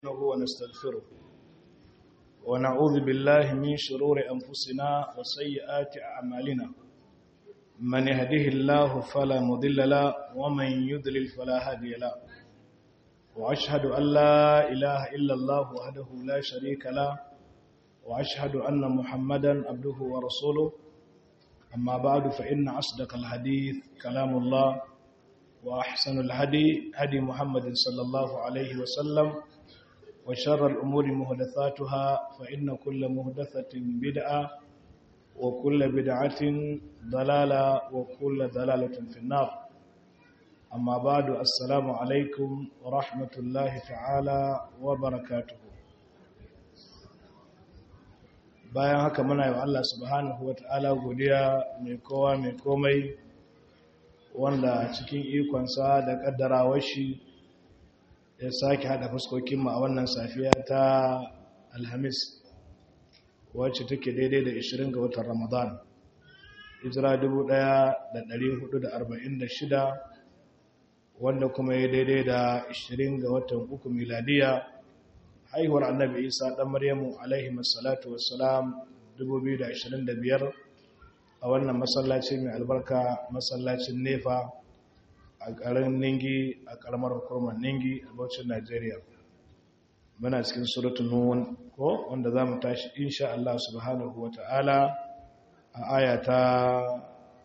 نستعينه ونستغفره ونعوذ بالله من شرور أنفسنا وسيئات أعمالنا من يهده الله فلا مضل له ومن يضلل فلا هادي له وأشهد أن لا إله إلا الله وحده لا شريك له وأشهد أن محمدا عبده ورسوله أما بعد فإن أصدق الحديث كلام الله وأحسن الهدي هدي محمد صلى الله عليه وسلم وشر الأمور مهدثاتها فإن كل مهدثة بدعة وكل بدعة ضلالة وكل ضلالة في النار أما بعد السلام عليكم ورحمة الله تعالى وبركاته bayan haka muna yi wa Allah subhanahu wa ta'ala godiya mai kowa mai komai wanda cikin ikonsa da ƙaddarawar shi ya sake haɗa fuskokinmu a wannan safiya ta alhamis wacce take daidai da 20 ga watan ramadan hijira 1446 wanda kuma ya daidai da 20 ga watan uku miladiya haihuwar annabi isa ɗan maryamu alaihi masalatu wassalam 2025 a wannan masallaci mai albarka masallacin nefa a ƙarin ningi a ƙaramar hukumar ningi a bauchin najeriya muna cikin suratun nun ko wanda za mu tashi insha Allah subhanahu wa ta'ala a aya ta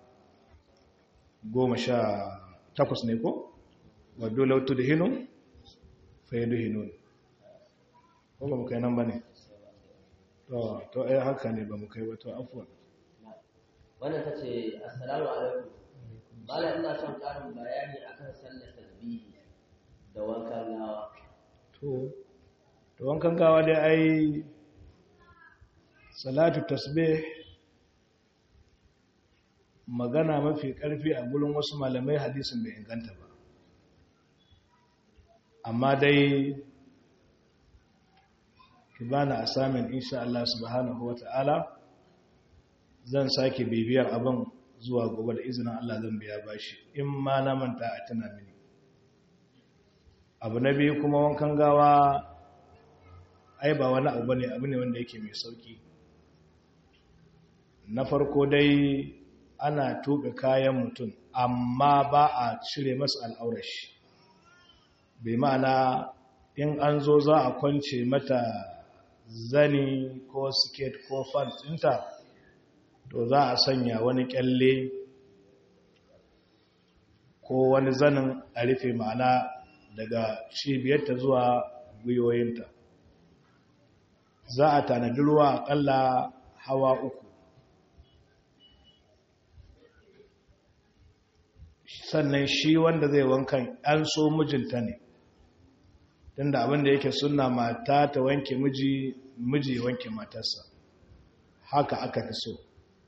goma sha takwas ne ko wadda lautu da hinu fa yi duhinun ko ba mu kai nan ba ne to ai haka ne ba mu kai wato afuwa wannan ta ce assalamu alaikum Malam ina son ƙarin bayani akan sallar tasbihi da wankan gawa. To, to wankan gawa dai ai salatu tasbih magana mafi ƙarfi a gurin wasu malamai hadisin bai inganta ba. Amma dai ki bana asamin insha Allah subhanahu wata'ala zan sake bibiyar abin zuwa gobe da izinin Allah zan biya bashi in ma na manta a tuna mini abu na biyu kuma wankan gawa ai ba wani abu bane abu ne wanda yake mai sauki na farko dai ana tuka kayan mutum amma ba a cire masa al'aurashi bai ma'ana in an zo za a kwance mata zani ko siket ko fan ɗinta to za a sanya wani kyalle ko wani zanin a rufe ma'ana daga cibiyarta zuwa gwiwoyinta za a tanadi ruwa akalla hawa uku sannan shi wanda zai wankan an so mijinta ne tunda abinda yake suna mata ta wanke miji miji wanke matarsa haka aka fi so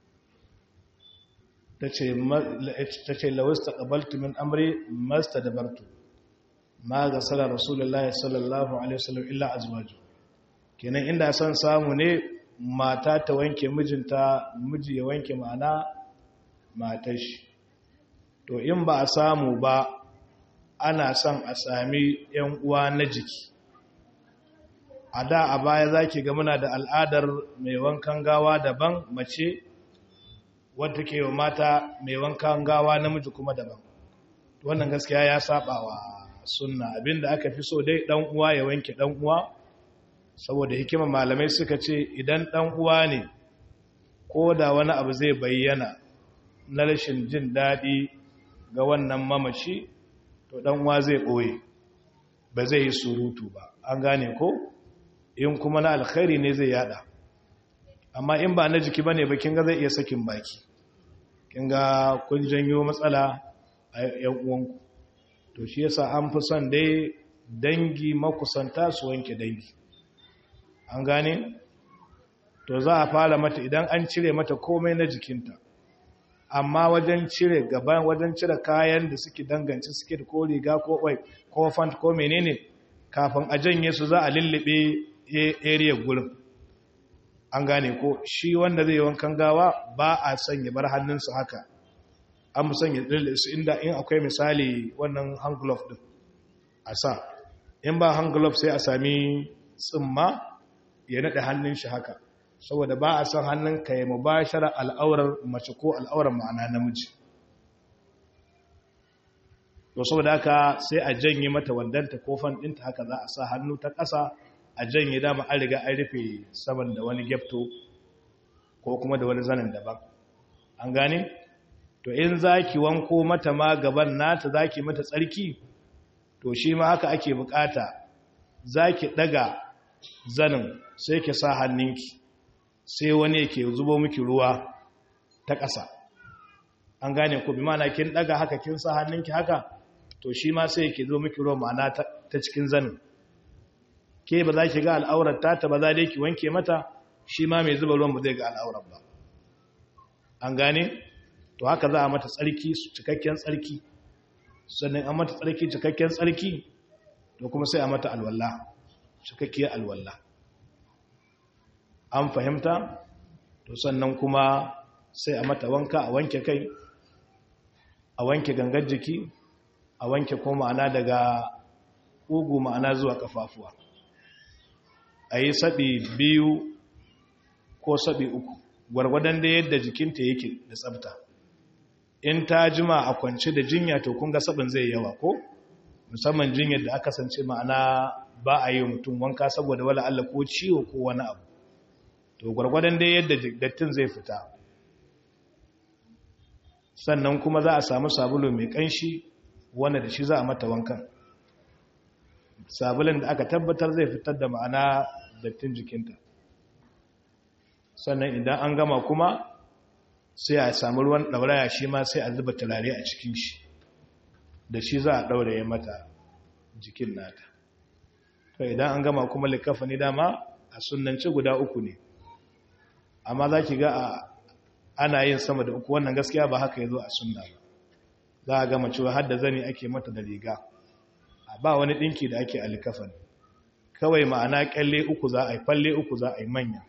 ta ce lawista ƙabaltu min amri masta da bartu ma ga salar rasulullah sallallahu alaihi wasallam illa azwaju kenan inda son samu ne mata ta wanke mijinta miji ya wanke ma'ana matar shi to in ba a samu ba ana son a sami yan uwa na jiki a da a baya zaki ga muna da al'adar mai wankan gawa daban mace wadda ke wa mata mai wankan gawa namiji kuma daban wannan gaskiya ya saba wa sunna abinda aka fi so dai dan uwa ya wanke dan uwa saboda hikima malamai suka ce idan dan uwa ne ko da wani abu zai bayyana na rashin jin daɗi ga wannan mamaci to dan uwa zai ɓoye ba zai yi surutu ba an gane ko in kuma na alkhairi ne zai yada amma in ba na jiki bane ba kin ga zai iya sakin baki kin ga kun janyo matsala a yan uwanku to shi yasa an fi son dai dangi makusanta su wanke dangi an gane to za a fara mata idan an cire mata komai na jikinta amma wajen cire gaban wajen cire kayan da suke danganci suke ko riga ko wai ko fant ko menene kafin a janye su za a lullube area gurin an gane ko shi wanda zai wankan gawa ba a sanya bar hannunsa haka an mu sanya su inda in akwai misali wannan hand glove din a sa in ba hand glove sai a sami tsimma ya naɗe hannun shi haka saboda ba a son hannun ka yi mubashara al'aurar mace ko al'aurar ma'ana namiji to saboda haka sai a janye mata wandanta kofan ɗinta haka za a sa hannu ta ƙasa a janye dama an riga an rufe saman da wani gyafto ko kuma da wani zanen daban an gane to in za ki wanko mata ma gaban nata za ki mata tsarki to shi ma haka ake bukata za ki ɗaga zanin sai ki sa hannunki sai wani yake zubo miki ruwa ta ƙasa an gane ku bi mana kin ɗaga haka kin sa hannunki haka to shi ma sai yake zo miki ruwa ma'ana ta cikin zanin ke ba za ki ga al'aurar ta ba za dai ki wanke mata shi ma mai zuba ruwan ba zai ga al'aurar ba an gane to haka za a mata tsarki cikakken tsarki sannan an mata tsarki cikakken tsarki to kuma sai a mata alwala cikakkiyar alwala an fahimta to sannan kuma sai a mata wanka a wanke kai a wanke gangar jiki a wanke ko ma'ana daga ugu ma'ana zuwa kafafuwa a yi saɓi biyu ko saɓi uku gwargwadon da yadda jikinta yake da tsabta in ta jima a kwance da jinya to kun ga sabin zai yawa ko musamman jinyar da aka sance ma'ana ba a yi mutum wanka saboda wala Allah ko ciwo ko wani abu to gwargwadon da yadda dattin zai fita sannan kuma za a samu sabulu mai kanshi wanda da shi za a mata wankan sabulun da aka tabbatar zai fitar da ma'ana dattin jikinta sannan idan an gama kuma sai a samu ruwan ɗauraya shi ma sai a zuba turare a cikin shi da shi za a ɗauraye mata jikin nata to idan an gama kuma likafa ni dama a sunanci guda uku ne amma za ki ga ana yin sama da uku wannan gaskiya ba haka ya zo a sunna ba za a gama cewa har da zani ake mata da riga a ba wani ɗinki da ake a likafan kawai ma'ana kyalle uku za a yi falle uku za a yi manya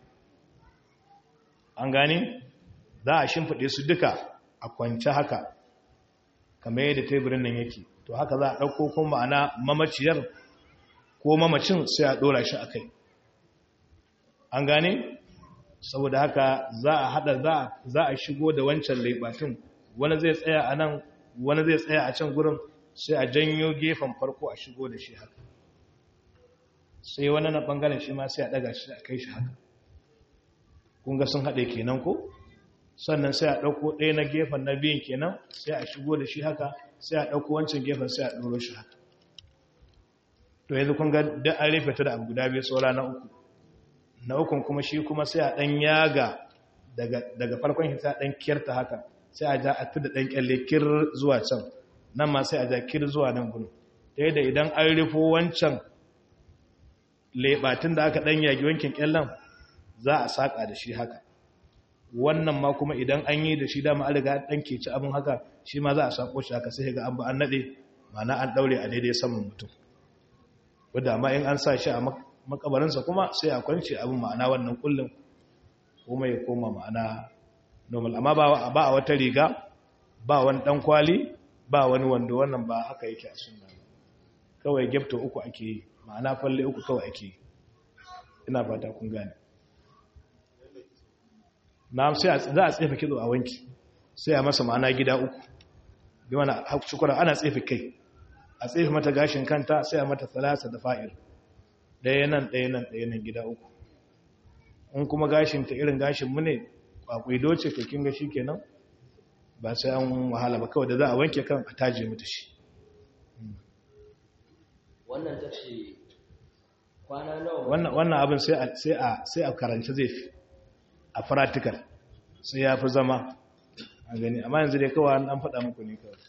an gane za a shimfiɗe su duka a kwanci haka kamar yadda teburin nan yake to haka za a ɗauko kuma ma'ana mamaciyar ko mamacin sai a ɗora shi a kai an gane saboda haka za a haɗa za a shigo da wancan laibatun wani zai tsaya a nan wani zai tsaya a can gurin sai a janyo gefen farko a shigo da shi haka sai wani na ɓangaren shi ma sai a ɗaga shi a kai shi haka kunga sun haɗe kenan ko sannan sai a ɗauko ɗaya na gefen na biyun kenan sai a shigo da shi haka sai a ɗauko wancan gefen sai a ɗoro shi haka to yanzu kun ga da an rufe ta da abu guda biyu saura na uku na ukun kuma shi kuma sai a ɗan yaga daga farkon shi sai a ɗan kyarta haka sai a ja a fi da ɗan kyalle kir zuwa can nan ma sai a ja kir zuwa nan gudu ta yadda idan an rufo wancan leɓatin da aka ɗan yagi wankin kyallen za a saƙa da shi haka wannan ma kuma idan an yi da shi dama an riga ɗan ke ci abin haka shi ma za a saƙo shi haka sai ga an ba an naɗe mana an ɗaure a daidai saman mutum wadda amma in an sa shi a makabarinsa kuma sai a kwanci abin ma'ana wannan kullum kuma ya koma ma'ana normal amma ba a wata riga ba wani ɗan kwali ba wani wando wannan ba haka yake a sunna kawai gefto uku ake yi ma'ana falle uku kawai ake yi ina fata kun gane na sai za a tsefe kitso a wanki sai a masa ma'ana gida uku bi mana shukura ana tsefe kai a tsefe mata gashin kanta sai a mata talasa da fa'ir ɗaya nan ɗaya nan ɗaya nan gida uku in kuma gashin ta irin gashin mu ne kwakwai doce to kin ga kenan ba sai an wahala ba kawai da za a wanke kan a taje mata shi wannan ta ce kwana nawa wannan abin sai a karanci zai fi a practical sai ya fi zama a gani amma yanzu dai kawai an faɗa muku ne kawai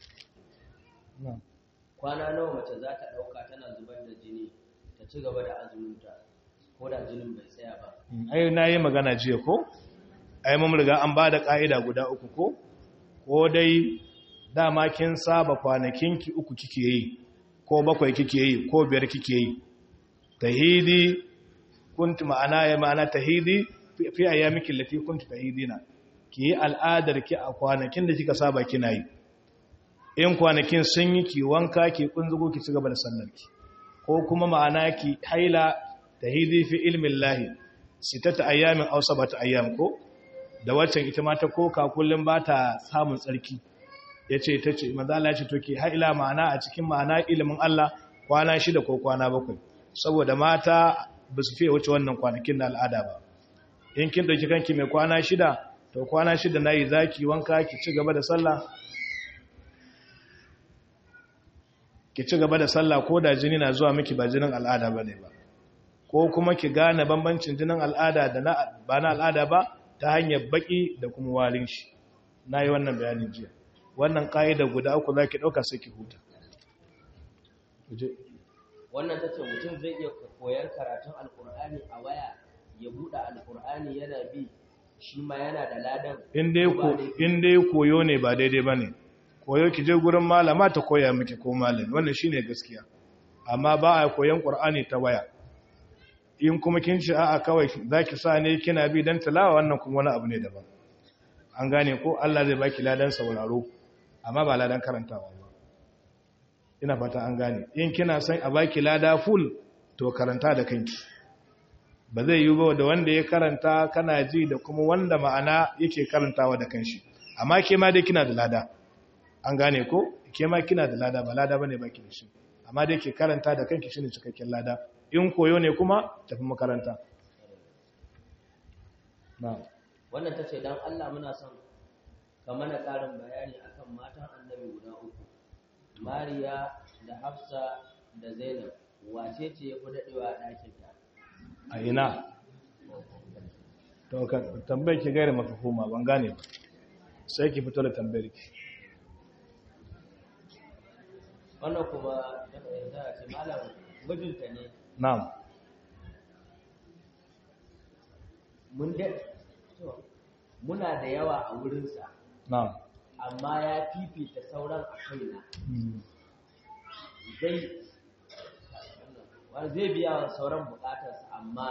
kwana nawa mace za ta ɗauka tana zubar da jini ta ci gaba da azuminta ko da jinin bai tsaya ba ai na yi magana jiya ko ai mun riga an ba da ƙa'ida guda uku ko ko dai dama kin saba kwanakinki uku kike yi ko bakwai kike yi ko biyar kike yi tahidi kunti ma'ana ya ma'ana tahidi fi ayyamikin lati kunti tahidina ki yi al'adar ki a kwanakin da kika saba kina yi in kwanakin sun yi ki wanka ki kunzugo ki ci gaba da sallarki ko kuma ma'ana ki haila tahidi fi ilmin lahi sitata ayyamin aw sabata ayyam ko da waccan ita ma ta koka kullum ba ta samun tsarki yace tace manzo Allah yace to ki haila ma'ana a cikin ma'ana ilimin Allah kwana shida ko kwana bakwai saboda mata ba su fiye wuce wannan kwanakin na al'ada ba in kin dauki kanki mai kwana shida to kwana shida nayi zaki wanka ki ci gaba da sallah ki ci gaba da sallah ko da jini na zuwa miki ba jinin al'ada bane ba ko kuma ki gane bambancin jinin al'ada da na ba na al'ada ba ta hanyar baki da kuma warin shi nayi wannan bayanin jiya wannan kaida guda uku zaki dauka sai ki huta wannan ta ce mutum zai iya koyar karatun alkur'ani a waya ya buɗe alkur'ani yana bi shi ma yana da ladan in dai koyo ne ba daidai ba ne koyo ki je gurin malama ta koya miki ko malami wannan shine gaskiya amma ba a koyan qur'ani ta waya in kuma kin ci a'a kawai zaki sa ne kina bi dan tilawa wannan kuma wani abu ne daban an gane ko Allah zai baki ladan sauraro amma ba ladan karantawa ba ina fata an gane in kina son a baki lada full to karanta da kanki ba zai yi ba da wanda ya karanta kana ji da kuma wanda ma'ana yake karantawa da kanshi amma ke ma dai kina da lada an gane ko ke ma kina da lada ba lada bane baki da shi amma dai ke karanta da kanki shine cikakken lada in koyo ne kuma tafi makaranta na'am wannan tace dan Allah muna son ka mana karin bayani akan matan annabi guda uku Mariya da Hafsa da Zainab wace ce ya fi daɗewa a ɗakinta? a ina to ka tambayar ki gaira mafahuma ban gane ba sai ki fito da tambayar ki Wannan kuma daga yarda ce malam mijinta ne na'am mun da muna da yawa a wurinsa na'am amma ya fifita sauran a kaina zai zai biya wa sauran bukatarsa amma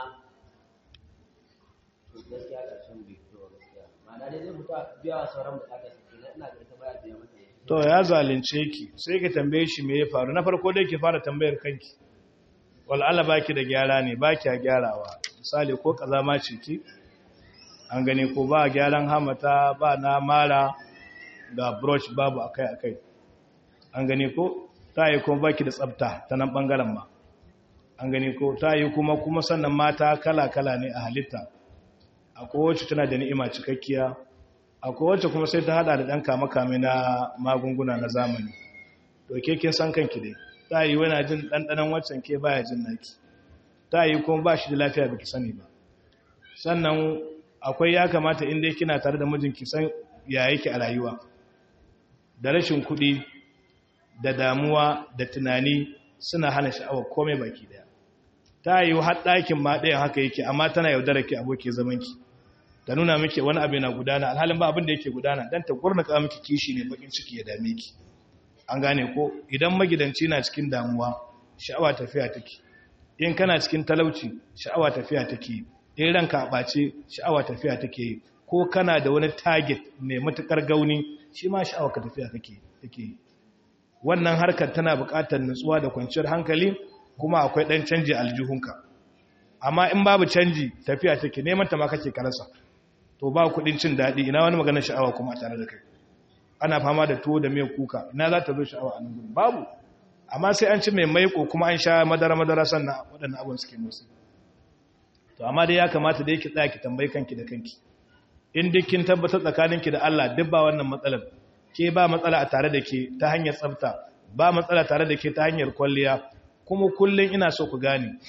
gaskiya ƙarshen bai fito gaskiya ma'ana dai zai mutu biya wa sauran bukatarsa kenan ina ga ita baya biya mata to ya zalunce ki sai ki tambaye shi me ya faru na farko dai ki fara tambayar kanki wal'ala baki da gyara ne baki a gyarawa misali ko kazama ce ki an gane ko ba gyaran hamata ba na mara ga brush babu akai akai an gane ko ta yi kuma baki da tsafta ta nan bangaren ma an gane ko ta yi kuma kuma sannan mata kala kala ne a halitta akwai wacce tana da ni'ima cikakkiya akwai wacce kuma sai ta hada da ɗan kame-kame na magunguna na zamani to ke kin san kanki dai ta yi wani jin ɗanɗanon waccan ke baya jin naki ta yi kuma ba shi da lafiya baki sani ba sannan akwai ya kamata in dai kina tare da mijinki san ya yake a rayuwa da rashin kuɗi da damuwa da tunani suna hana sha'awar komai baki daya ta yi har ɗakin ma ɗayan haka yake amma tana yaudara ki abokin zamanki ta nuna miki wani abu na gudana alhalin ba abin da yake gudana dan ta gurnaka miki kishi ne bakin ciki ya dame ki an gane ko idan magidanci na cikin damuwa sha'awa tafiya take in kana cikin talauci sha'awa tafiya take in ranka a bace sha'awa tafiya take ko kana da wani target mai matukar gauni shi ma sha'awa ka tafiya take take wannan harkar tana buƙatar nutsuwa da kwanciyar hankali kuma akwai dan canji aljihunka amma in babu canji tafiya take neman ta ma kake karasa to ba kudin cin daɗi ina wani maganar sha'awa kuma tare da kai ana fama da tuwo da miyar kuka ina za ta zo sha'awa a nan gudun babu amma sai an ci mai maiko kuma an sha madara-madara sannan waɗannan abin suke musu to amma dai ya kamata da yake tsaya ki tambayi kanki da kanki in duk kin tabbatar tsakaninki da Allah duk ba wannan matsalar ke ba matsala a tare da ke ta hanyar tsafta ba matsala tare da ke ta hanyar kwalliya kuma kullum ina so ku gane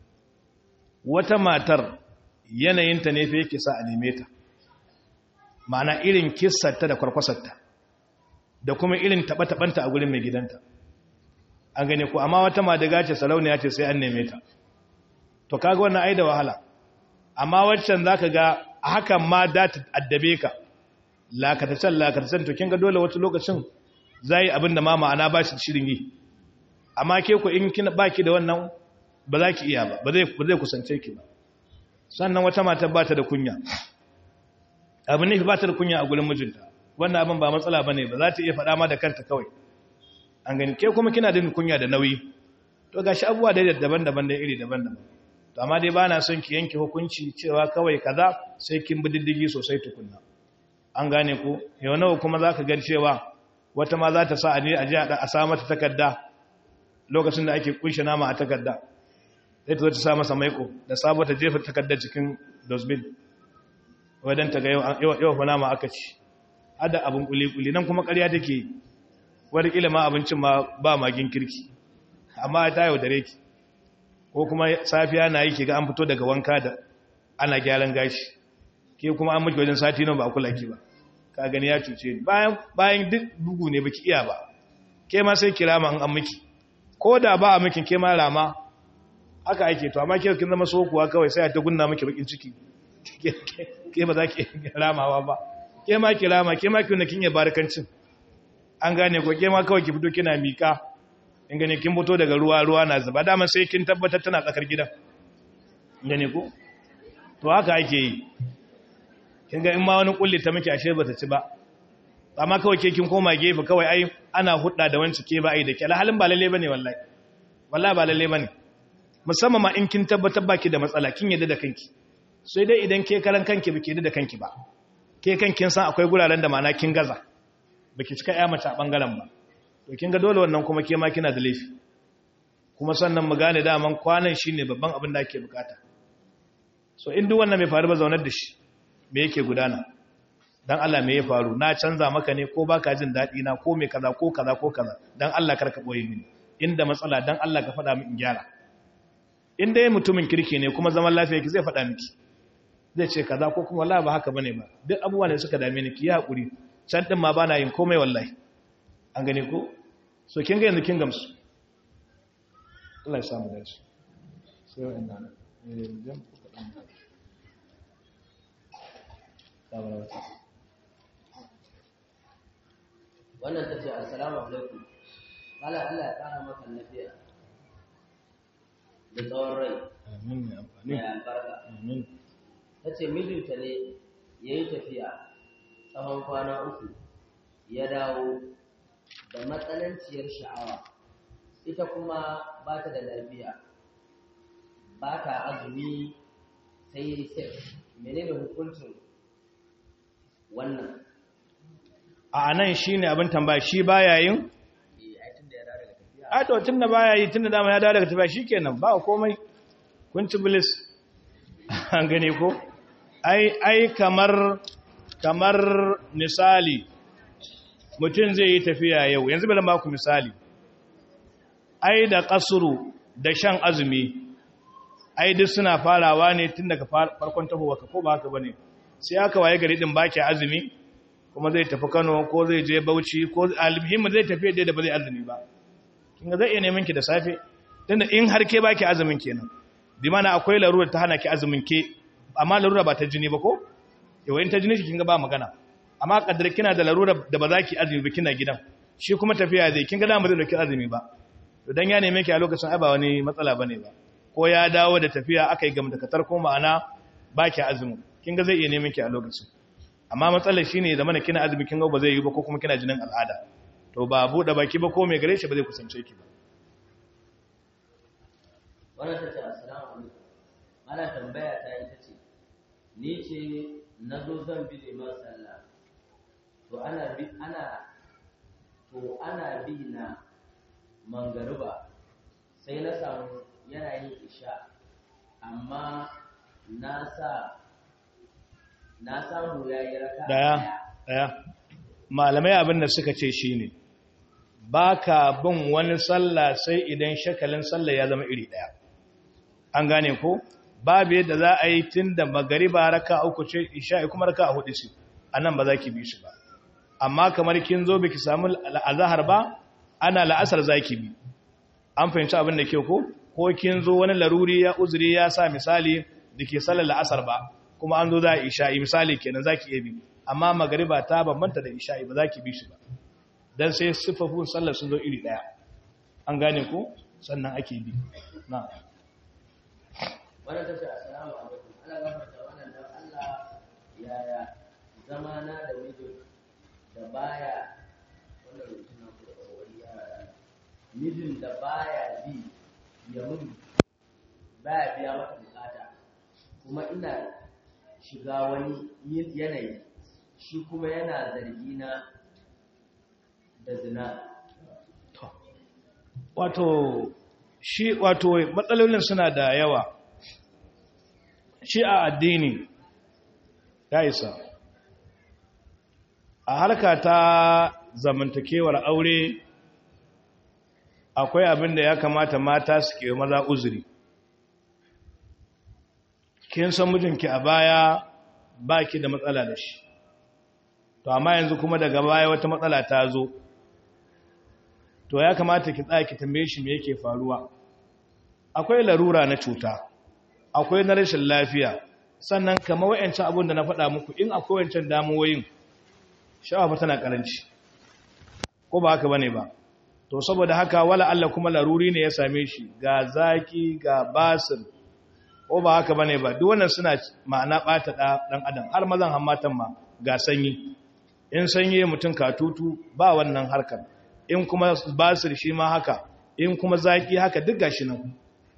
wata matar yanayinta ne fa yake sa a neme ta ma'ana irin kissarta da kwarkwasarta da kuma irin taɓa-taɓanta a gurin mai gidanta an gane ku amma wata madaga ce sarauniya ce sai an neme ta to kaga wannan ai da wahala amma waccan zaka ga a hakan ma da ta addabe ka lakatacen lakatacen to kin ga dole wata lokacin zai abin da ma ma'ana ba shi shirin yi amma ke ku in kin baki da wannan ba za ki iya ba ba zai kusance ki ba sannan wata mata ba ta da kunya abin ne ba ta da kunya a gurin mijinta wannan abin ba matsala ba ne ba za ta iya faɗa ma da kanta kawai an gani ke kuma kina da kunya da nauyi to gashi abubuwa da daban-daban da iri daban-daban to amma dai bana son ki yanke hukunci cewa kawai kaza sai kin bi diddigi sosai tukunna an gane ku yau nawa kuma zaka ga cewa wata ma za ta sa a je a je a sa mata takarda lokacin da ake kunshe nama a takarda sai ta zo ta sa masa maiko da sabo ta jefa takardar cikin dustbin wadan ta ga yau yau fa nama aka ci hada abun kuli-kuli nan kuma ƙarya take wani kila ma abincin ma ba magin kirki amma ta yaudare ki ko kuma safiya na yi ke ga an fito daga wanka da ana gyaran gashi ke kuma an miki wajen sati nan ba a kula ki ba ka gani ya cuce ni bayan bayan duk bugu ne baki iya ba ke ma sai kirama an an miki ko da ba a miki ke ma rama haka ake to amma ke kin zama sokuwa kawai sai ta gunna miki bakin ciki ke ba za ki ramawa ba ke ma kirama ke ma kin kin ya barkancin an gane ko ke ma kawai ki fito kina mika in gane kin fito daga ruwa ruwa na zuba dama sai kin tabbatar tana tsakar gidan gane ko to haka ake yi kin ga in ma wani kulli ta miki ashe bata ci ba amma kawai ke kin koma gefe kawai ai ana hudda da wanci ke ba ai da ke halin ba lalle bane wallahi wallahi ba lalle bane musamman ma in kin tabbatar baki da matsala kin yadda da kanki sai dai idan ke karan kanki baki yadda da kanki ba ke kankin san akwai guraren da mana kin gaza baki cika ya mace a bangaren ba to kin ga dole wannan kuma ke ma kina da laifi kuma sannan mu gane daman kwanan shine babban abin da ake bukata so in duk wannan mai faru ba zaunar da shi me yake gudana dan Allah me ya faru na canza maka ne ko baka jin dadi na ko me kaza ko kaza ko kaza dan Allah karka boye mini inda matsala dan Allah ka faɗa min in gyara in dai mutumin kirki ne kuma zaman lafiya ki zai faɗa miki zai ce kaza ko kuma wallahi ba haka bane ba duk abubuwa ne suka dame ni ki yi hakuri can din ma bana yin komai wallahi an gane ko so kin ga yanzu kin gamsu Allah ya samu dace sai wa'anna ne jam wannan ta ce assalamu alaikum Allah Allah ya kara maka lafiya da tsawon rai amin ya amfani mai albarka amin ta ce mijinta ne ya yi tafiya tsawon kwana uku ya dawo da matsananciyar sha'awa ita kuma ba ta da lafiya ba ta azumi sai yi sex menene hukuncin wannan a nan shine abin tambaya shi baya yin Eh, ai tun da ya dawo daga tafiya a to tunda baya yi tunda dama ya dawo daga tafiya shikenan ba komai kun ci bilis an gane ko ai ai kamar kamar misali mutum zai yi tafiya yau yanzu bari ba ku misali ai da kasuru da shan azumi ai duk suna farawa ne tun daga far- farkon tahowa ka ko ba haka bane sai aka waye gari din baki azumi kuma zai tafi Kano ko zai je Bauchi ko almuhimmi zai tafi da ba zai azumi ba kinga zai iya neman ki da safe tunda in har ke baki azumin kenan bi mana akwai larura ta hana ki azumin ke amma larura ba ta jini ba ko yawa in ta jini ki kinga ba magana amma kaddar kina da larura da ba za ki azumi ba kina gidan shi kuma tafiya zai kinga da ba zai dauki azumi ba to dan ya neme ki a lokacin ai ba wani matsala bane ba ko ya dawo da tafiya aka yi gamdakatar ko ma'ana baki azumi kinga zai iya neman ki a lokacin amma matsalar shine da mana kina azumi kinga ba zai yi ba ko kuma kina jinin al'ada to ba buɗe baki ba ko mai gare shi ba zai kusance ki ba wannan ta ce assalamu alaikum ana tambaya ta ita ce ni ce na zo zan bi liman sallah to ana bi ana to ana bi na mangariba sai na samu yana yin isha amma na sa na samu yayi raka daya daya malamai abin da suka ce shine baka bin wani sallah sai idan shakalin sallah ya zama iri daya an gane ko babu yadda za a yi tun da magariba raka uku ce isha'i kuma raka a hudu ce a nan ba za ki bi shi ba amma kamar kin zo biki samu azahar ba ana la'asar za ki bi an fahimci abin da ke ko ko kin zo wani laruri ya uzuri ya sa misali da ke sallar la'asar ba kuma an zo za a isha'i misali kenan za ki iya bi amma magariba ta bambanta da isha'i ba za ki bi shi ba don sai siffafin sallar sun zo iri ɗaya an gane ko sannan ake bi na wannan ta ce assalamu alaikum ana gafarta wannan dan Allah yaya zamana da mijin da baya wannan rubutun na ku da wani yara mijin da baya bi ya mun baya biya mata bukata kuma ina shiga wani yanayi shi kuma yana zargi na da zina wato shi wato matsalolin suna da yawa shi a addini ya isa a harka ta zamantakewar aure akwai abin da ya kamata mata su ke maza uzuri kin san mijinki a baya ba ki da matsala da shi to amma yanzu kuma daga baya wata matsala ta zo to ya kamata ki tsaya ki tambaye shi me yake faruwa akwai larura na cuta akwai na rashin lafiya sannan kamar wayancan abun da na faɗa muku in akwai wayancan damuwoyin sha'awa tana karanci ko ba haka bane ba to saboda haka wala Allah kuma laruri ne ya same shi ga zaki ga basir ko ba haka bane ba duk wannan suna ma'ana bata dan adam har mazan hammatan ma ga sanyi in sanyi mutum katutu ba wannan harkar in kuma basir shi ma haka in kuma zaki haka duk gashi nan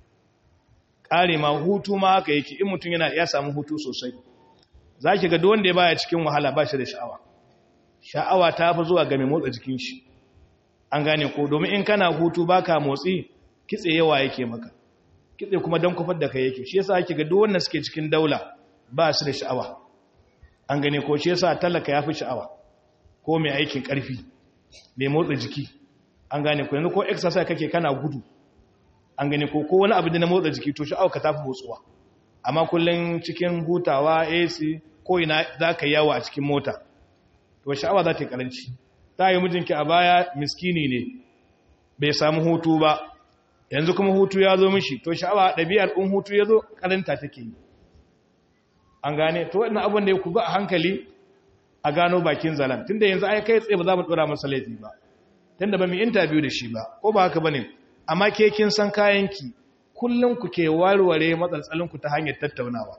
kare ma hutu ma haka yake in mutum yana ya samu hutu sosai zaki ga duk wanda ya baya cikin wahala ba shi da sha'awa sha'awa ta fi zuwa ga mai motsa jikin shi an gane ko domin in kana hutu baka motsi kitse yawa yake maka kitse kuma dan kufar da kai yake shi yasa ake ga duk wanda suke cikin daula ba su da sha'awa an gane ko shi yasa talaka yafi sha'awa ko mai aikin karfi mai motsa jiki an gane ko yanzu ko exercise kake kana gudu an gane ko ko wani abu da na motsa jiki to sha'awa ka tafi motsuwa amma kullun cikin hutawa AC ko ina zaka yawo a cikin mota to sha'awa za ta karanci ta yi mijinki a baya miskini ne bai samu hutu ba yanzu kuma hutu ya zo mishi to sha'awa ɗabi'ar in hutu ya zo karanta take yi an gane to wannan abin da ya kuga a hankali a gano bakin zalan tunda yanzu ai kai tsaye ba za mu dora masa laifi ba tunda ba mu interview da shi ba ko ba haka bane amma ke kin san kayanki kullun ku ke warware matsaltsalin ku ta hanyar tattaunawa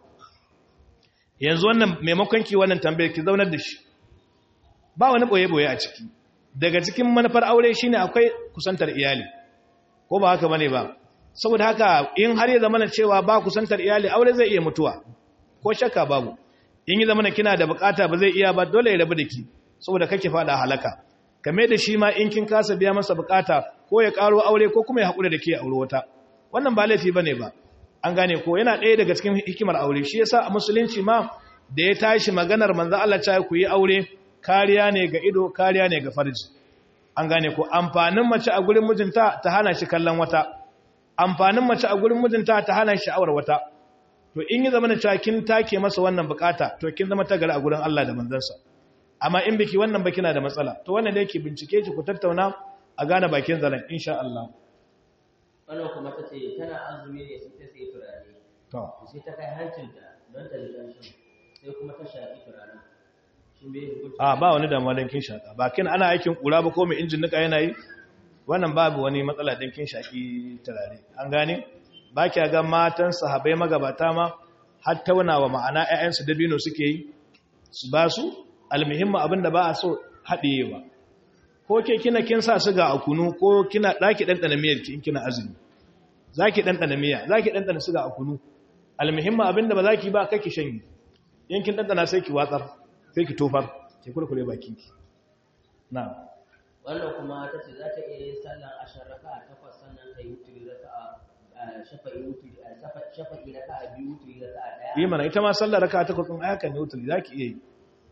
yanzu wannan maimakon ki wannan tambayar ki zaunar da shi ba wani boye boye a ciki daga cikin manufar aure shine akwai kusantar iyali ko ba haka bane ba saboda haka in har ya zama cewa ba kusantar iyali aure zai iya mutuwa ko shakka babu in yi zamana kina da bukata ba zai iya ba dole ya rabu da ki saboda kake fada halaka kame da shi ma in kin kasa biya masa bukata ko ya karo aure ko kuma ya haƙura da ke aure wata wannan ba laifi bane ba an gane ko yana ɗaya daga cikin hikimar aure shi yasa a musulunci ma da ya tashi maganar manzo Allah ta ku yi aure kariya ne ga ido kariya ne ga farji an gane ko amfanin mace a gurin mijinta ta hana shi kallon wata amfanin mace a gurin mijinta ta hana shi sha'awar wata to in yi zama da cewa kin take masa wannan bukata to kin zama ta gari a gurin Allah da manzansa amma in biki wannan baki na da matsala to wannan da yake bincike ki ku tattauna a gane bakin zalan insha Allah wannan kuma ta ce tana azumi ne sai ta sai turare to sai ta kai hancinta don ta ji ƙanshin sai kuma ta shaƙi turaren shin bai hukunci a ba wani damuwa dan kin shaka ba kin ana aikin kura ba ko mai injin nika yana yi wannan babu wani matsala dan kin shaki turare an gane ba kya ga matan sahabbai magabata ma har taunawa ma'ana ƴaƴansu dabino suke yi su ba su almuhimmu abinda ba a so haɗiyewa ko ke kina kin sa suga a kunu ko kina ɗaki ɗanɗana miyar ki in kina azumi za ki ɗanɗana miya za ki ɗanɗana suga a kunu almuhimmu abinda ba za ki ba kai ki shanyi in kin ɗanɗana sai ki watsar sai ki tofar ki kurkure bakinki na wannan kuma ta ce za ta iya yin sallan ashar raka takwas sannan ta yi wuturi raka a shafa'i wuturi a shafa'i raka a biyu wuturi raka a ɗaya yi mana ita ma sallar raka ta kwatsun ayakan ne wuturi za ki iya yi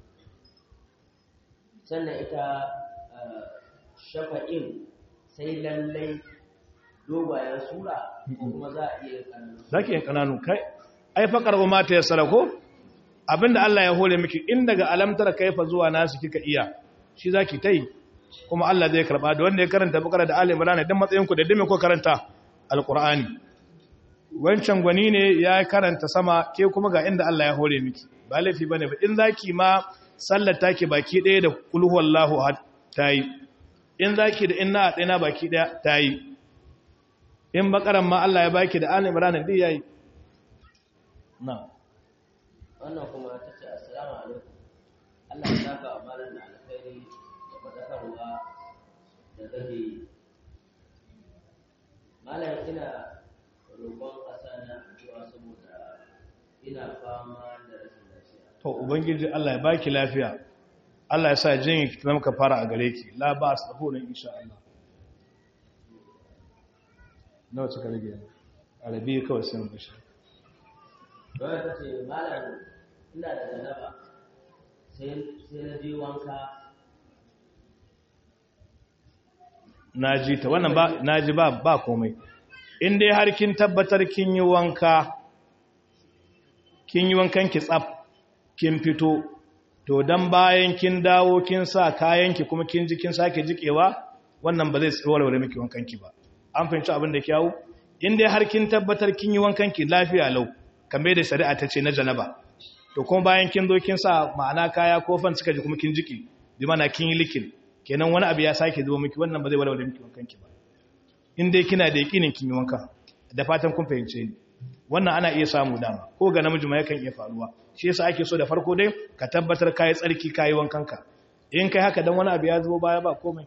sannan ita eh, shafa'in sai lallai dogayen sura ko kuma za a iya yin ƙananu za ki yin ƙananu kai ai faƙar ba mata ya sarako abinda Allah ya hore miki in daga alamtar kaifa zuwa nasu kika iya shi za ki ta yi kuma Allah zai karɓa da wanda ya karanta bakara da Ali Imran dan matsayin ku da dame ko karanta alqur'ani wancan gwani ne ya karanta sama ke kuma ga inda Allah ya hore miki ba laifi bane ba in zaki ma sallar take baki ɗaya da kul huwallahu ahad tayi in zaki da inna atsaina baki ɗaya tayi in bakaran ma Allah ya baki da Ali Imran din yayi na wannan kuma ta ce assalamu alaikum Allah ya saka wa malam da alkhairi da fadakarwa da kake yi malam ina roƙon ƙasa na addu'a saboda ina fama da rashin lafiya to ubangiji Allah ya baki lafiya Allah ya sa jin ki zama ka fara a gare ki la ba su tafi nan insha Allah nawa suka rage arabi kawai sai mu bashi don ta ce malam ina da janaba sai sai na je wanka naji ta wannan ba naji ba ba komai in dai har kin tabbatar kin yi wanka kin yi wankan ki tsaf kin fito to dan bayan kin dawo kin sa kayan ki kuma kin ji kin sake jikewa wannan ba zai warware miki wankan ki ba an fahimci abin da kyawu in dai har kin tabbatar kin yi wankan ki lafiya lau kamar da shari'a ta ce na janaba to kuma bayan kin zo kin sa ma'ana kaya ko fan suka ji kuma kin jiki bi mana kin yi likin kenan wani abu ya sake zuwa miki wannan ba zai warware miki wankan ki ba in dai kina da yakinin kin yi wanka da fatan kun fahimce ni wannan ana iya samu dama ko ga namiji ma yakan iya faruwa shi yasa ake so da farko dai ka tabbatar kai tsarki kai wankan ka in kai haka dan wani abu ya zo baya ba komai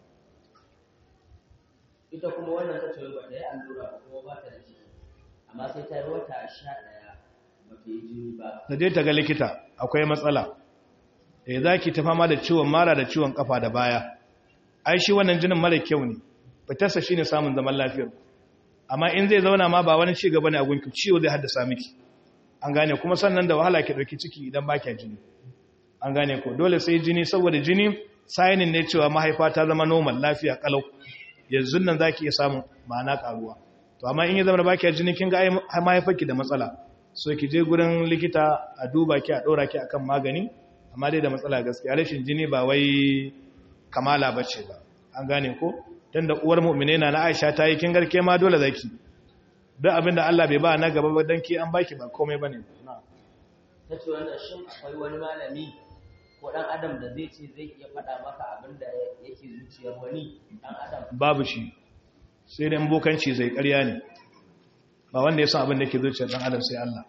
ita kuma wannan ta ce ba ta yi allura ba kuma ba ta da ciki amma sai ta yi wata sha ɗaya ba ta yi jini ba da je ta ga likita akwai matsala eh zaki ta fama da ciwon mara da ciwon kafa da baya ai shi wannan jinin mara kyau ne fitarsa shine samun zaman lafiyar amma in zai zauna ma ba wani ci gaba ne a gunki ciwo zai haddasa miki an gane kuma sannan da wahala ki dauki ciki idan ba kya jini an gane ko dole sai jini saboda jini sainin ne cewa mahaifa ta zama normal lafiya kalau yanzu nan zaki iya samun ma'ana karuwa to amma in ya zama ba kya jini kin ga ai mahaifarki da matsala so ki je gurin likita a duba ki a dora ki akan magani amma dai da matsala gaskiya rashin jini ba wai kamala bace ba an gane ko dan da uwar mu'mine na Aisha ta yi kin garke ma dole zaki duk abinda Allah bai ba na gaba ba dan ki an baki ba komai bane ta ce wannan shin akwai wani malami ko dan adam da zai ce zai iya faɗa maka abin da yake zuciyar wani dan adam babu shi sai dai bokanci zai ƙarya ne ba wanda ya san abin da yake zuciyar dan adam sai Allah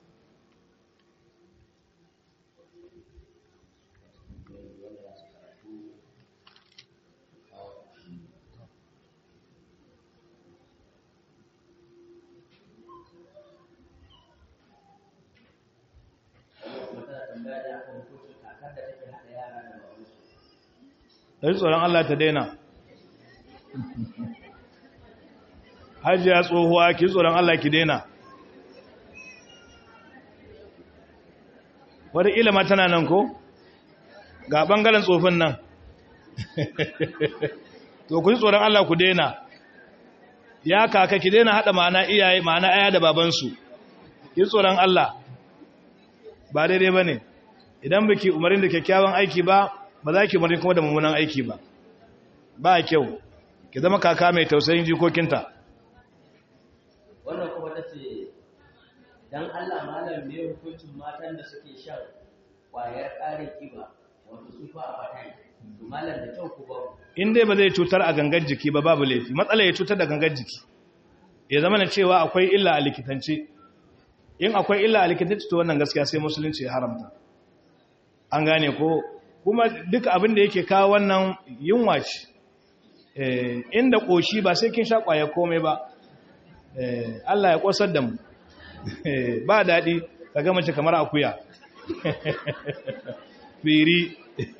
da tsoron Allah ta daina hajiya tsohuwa ki tsoron Allah ki daina wadda ilima tana nan ko ga ɓangaren tsofin nan to ku ji tsoron Allah ku daina ya kaka ki daina haɗa ma'ana iyaye ma'ana aya da babansu ki tsoron Allah ba daidai ba ne idan baki umarin da kyakkyawan aiki ba ba za ki umarni kuma da mummunan aiki ba ba kyau ki zama kaka mai tausayin jikokinta wannan kuma ta ce don allah malam ne hukuncin matan da suke shan kwayar ƙarin ƙiba wato sufa a fatan malam da kyau ku ba in dai ba zai cutar a gangan jiki ba babu laifi matsala ya cutar da gangan jiki ya zama na cewa akwai illa a likitance in akwai illa a likitance to wannan gaskiya sai musulunci ya haramta an gane ko kuma duka abin da yake kawo wannan yunwa ce inda ƙoshi ba sai kin sha ƙwaya komai ba Allah ya ƙosar da mu ba daɗi ka gama ce kamar akuya firi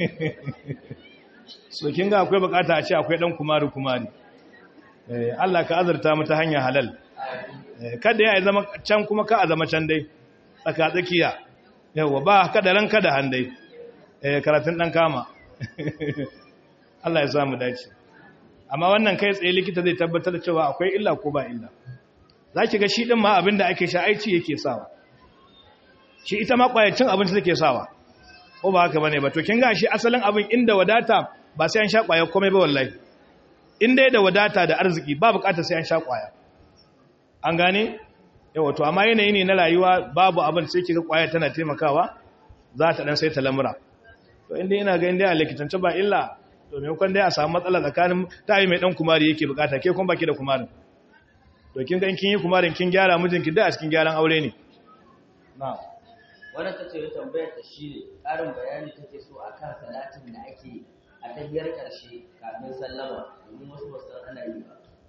so kin ga akwai bukata a ce akwai ɗan kumari kumari Allah ka azurta mu ta hanyar halal kada ya zama can kuma ka a zama can dai tsaka tsakiya yawa ba kada ran kada handai karatun ɗan kama Allah ya samu dace amma wannan kai tsaye likita zai tabbatar da cewa akwai illa ko ba illa za ki ga shi ɗin ma abinda ake sha aici yake sawa shi ita ma ƙwayacin abinci take sawa ko ba haka bane ba to kin ga shi asalin abin inda wadata ba sai an sha ƙwaya komai ba wallahi inda da wadata da arziki ba buƙatar sai an sha ƙwaya an gane yawa to amma yanayi ne na rayuwa babu abin sai kiga ƙwaya tana taimakawa za ta dan sai ta lamura to inda ina ga inda a likitance ba illa to me kun dai a samu matsala tsakanin tayi mai dan kumari yake bukata ke kun baki da kumarin to kin ga in kin yi kumarin kin gyara mijinki da a cikin gyaran aure ne na'am wannan ta ce tambayar ta shi ne ƙarin bayani take so a kan salatin da ake a tahiyar ƙarshe kafin sallama domin wasu ba san ana yi ba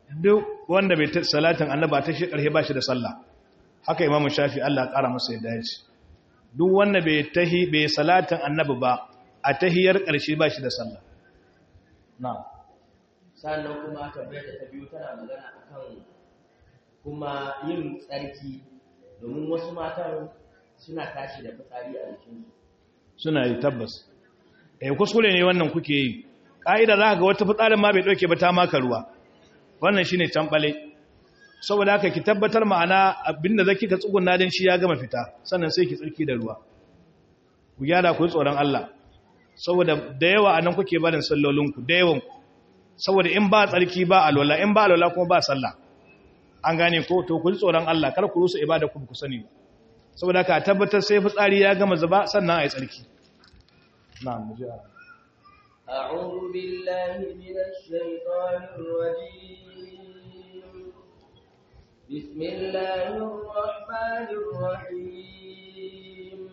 duk wanda bai ta salatin annaba ta shi ƙarshe ba shi da sallah haka imamu shafi Allah ya ƙara masa yadda ya ce duk wanda bai tahi bai salatin annabi ba a tahiyar ƙarshe ba shi da sallah na'am sannan kuma tambayar da ta biyu tana magana akan kuma yin tsarki domin wasu matan suna tashi da fitsari a jikinsu suna yi tabbas eh kuskure ne wannan kuke yi ka'ida za ka ga wata fitsarin ma bai dauke ba ta maka ruwa wannan shine tambale saboda haka ki tabbatar ma'ana abinda zaki ka tsugunna din shi ya gama fita sannan sai ki tsarki da ruwa ku gyara ku yi tsoron Allah saboda da yawa anan kuke barin sallolinku da yawan ku saboda in ba tsarki ba alwala in ba alwala kuma ba sallah an gane ko to ku ji tsoron Allah kar ku rusa ibada ku ku sani ba saboda ka tabbatar sai fitsari ya gama zuba sannan ai tsarki na'am mu ji أعوذ بالله من الشيطان الرجيم بسم الله الرحمن الرحيم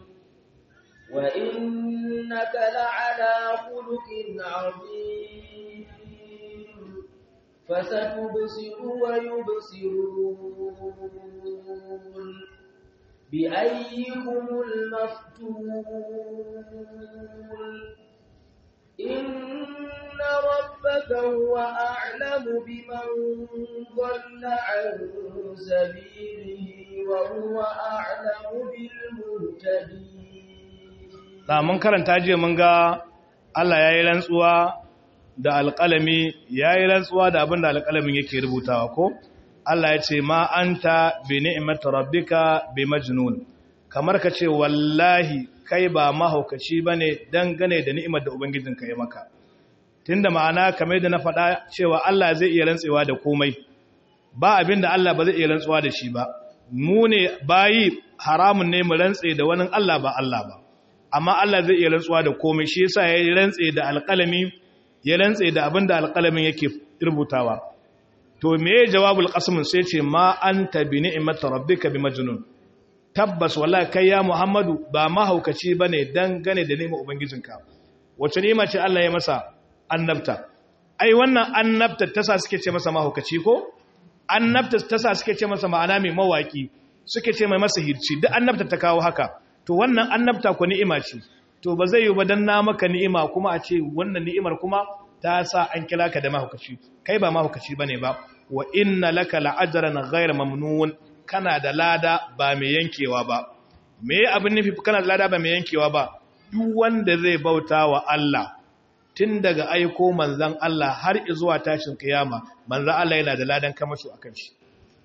وإنك لعلى خلق عظيم فستبصر ويبصرون بأيكم المفتون إن ربك هو أعلم بمن ضل عن سبيله وهو أعلم بالمهتدين da mun karanta jiya mun ga Allah ya yi rantsuwa da alƙalami ya yi rantsuwa da abin da alƙalamin yake rubutawa ko Allah ya ce ma anta bi ni'mati rabbika bi majnun kamar ka ce wallahi kai ba mahaukaci bane dangane da ni'imar da ubangijinka ya maka tunda ma'ana kamar da na faɗa cewa Allah zai iya rantsewa da komai ba abin da Allah ba zai iya rantsuwa da shi ba mu ne bayi haramun ne mu rantse da wani Allah ba Allah ba amma Allah zai iya rantsuwa da komai shi yasa ya rantse da alƙalami ya rantse da abin da alƙalamin yake rubutawa to me jawabul qasm sai ce ma anta bi ni'mati rabbika bi majnun tabbas wallahi kai ya muhammadu ba mahaukaci bane dangane da ni'imar ubangijinka wace ni'ima ce Allah ya masa annabta ai wannan annabta tasa suke ce masa mahaukaci ko annabta tasa suke ce masa ma'ana mai mawaki suke ce mai masa hirci duk annabta ta kawo haka to wannan annabta ko ni'ima ce to ba zai yi ba dan na maka ni'ima kuma a ce wannan ni'imar kuma ta sa an kira ka da mahaukaci kai ba mahaukaci bane ba wa inna laka la'ajran ghayr mamnun kana da lada ba mai yankewa ba me abin nufi kana da lada ba mai yankewa ba duk wanda zai bauta wa Allah tun daga aiko manzan Allah har zuwa tashin kiyama manzan Allah yana da ladan kamasho akan shi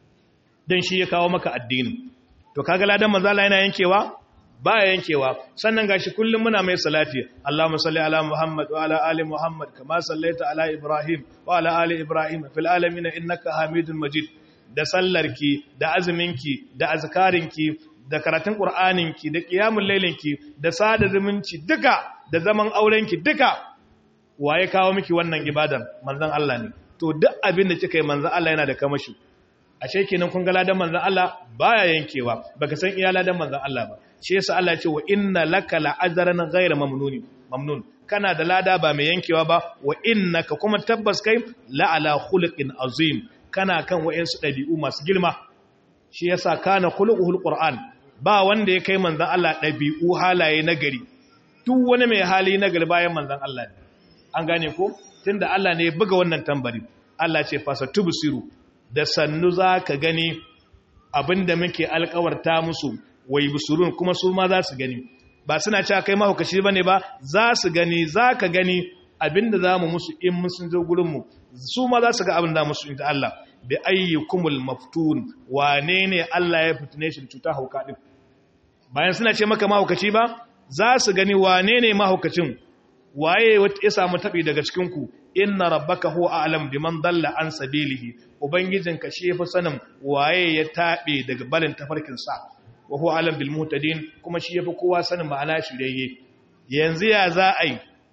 dan shi ya kawo maka addini to kaga ladan manzan Allah yana yankewa ba yankewa sannan gashi kullum muna mai salati Allahumma salli ala Muhammad wa ala ali Muhammad kama sallaita ala Ibrahim wa ala ali Ibrahim fil alamin innaka Hamidul Majid da sallarki da azuminki da azkarinki da karatun Qur'aninki da qiyamul lailinki da sada zumunci duka da zaman aurenki duka waye kawo miki wannan ibadar manzon Allah ne to duk abin da kika yi manzon Allah yana da kamashi ashe kenan kun ga ladan manzon Allah baya yankewa baka san iya ladan manzon Allah ba shi yasa Allah ya ce wa inna laka la'ajran ghayra mamnun mamnun kana da lada ba mai yankewa ba wa innaka kuma tabbas kai la'ala khuluqin azim kana kan wayansu dabi'u masu girma shi yasa kana khuluquhul qur'an ba wanda ya kai manzon Allah dabi'u halaye nagari duk wani mai hali nagari bayan manzon Allah ne an gane ko tunda Allah ne ya buga wannan tambari Allah ce fasa tubsiru da sannu zaka gani abinda muke alkawarta musu wai busurun kuma su ma za su gani ba suna cewa kai mahaukaci ba ne ba za su gani za ka gani abinda za mu musu in mun sun zo gurinmu su ma za su ga abin da musu inda Allah bi ayyukumul maftun wane ne Allah ya fitine shi da cuta hauka din bayan suna ce maka mahaukaci ba za su gani wane ne mahaukacin waye ya samu tabi daga cikin ku inna rabbaka huwa a'lam biman dalla an sabilihi ubangijinka shi yafi sanin waye ya tabe daga barin tafarkin sa wa huwa alam bil muhtadin kuma shi yafi kowa sanin ma'ana shirye yanzu ya za a yi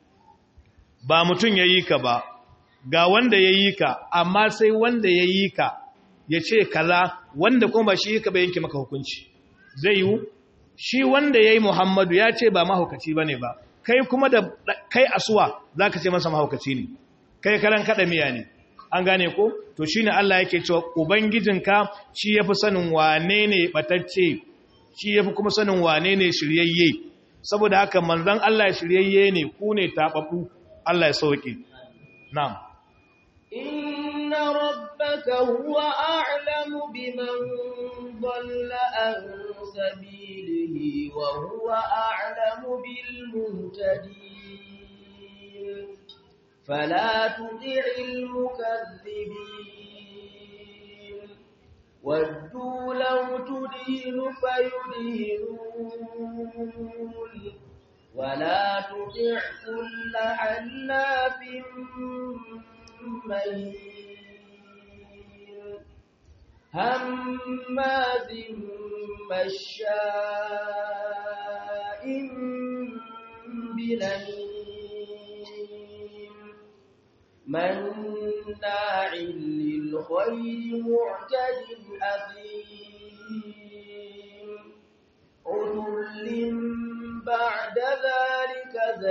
ba mutum yayi ka ba ga wanda yayi ka amma sai wanda yayi ka ya ce kaza wanda kuma ba shi ka ba yanke maka hukunci zai yi shi wanda yayi Muhammadu ya ce ba mahaukaci bane ba kai kuma da kai asuwa zaka ce masa mahaukaci ne kai karan kada miya ne an gane ko to shine Allah yake cewa ubangijinka shi yafi sanin wane ne batacce shi yafi kuma sanin wane ne shiryayye saboda haka manzon Allah shiryayye ne ku ne tababu Allah ya sauke na'am inna rabbaka huwa a'lamu biman dhalla an sabilihi wa huwa a'lamu bil muhtadin fala tuti'il mukaththibin waddu law tudhinu fayudhinun ولا تطع كل حلاف مهين هماز مشاء بنميم مناع للخير معتد أثيم عتل بعد ذلك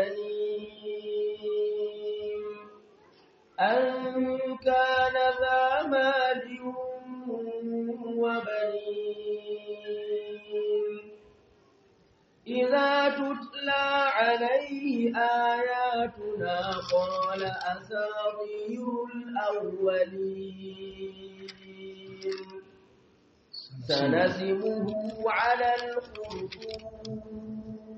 زنيم أن كان ذا مال وبنين إذا تتلى عليه آياتنا قال أساطير الأولين سنسمه على الخرطوم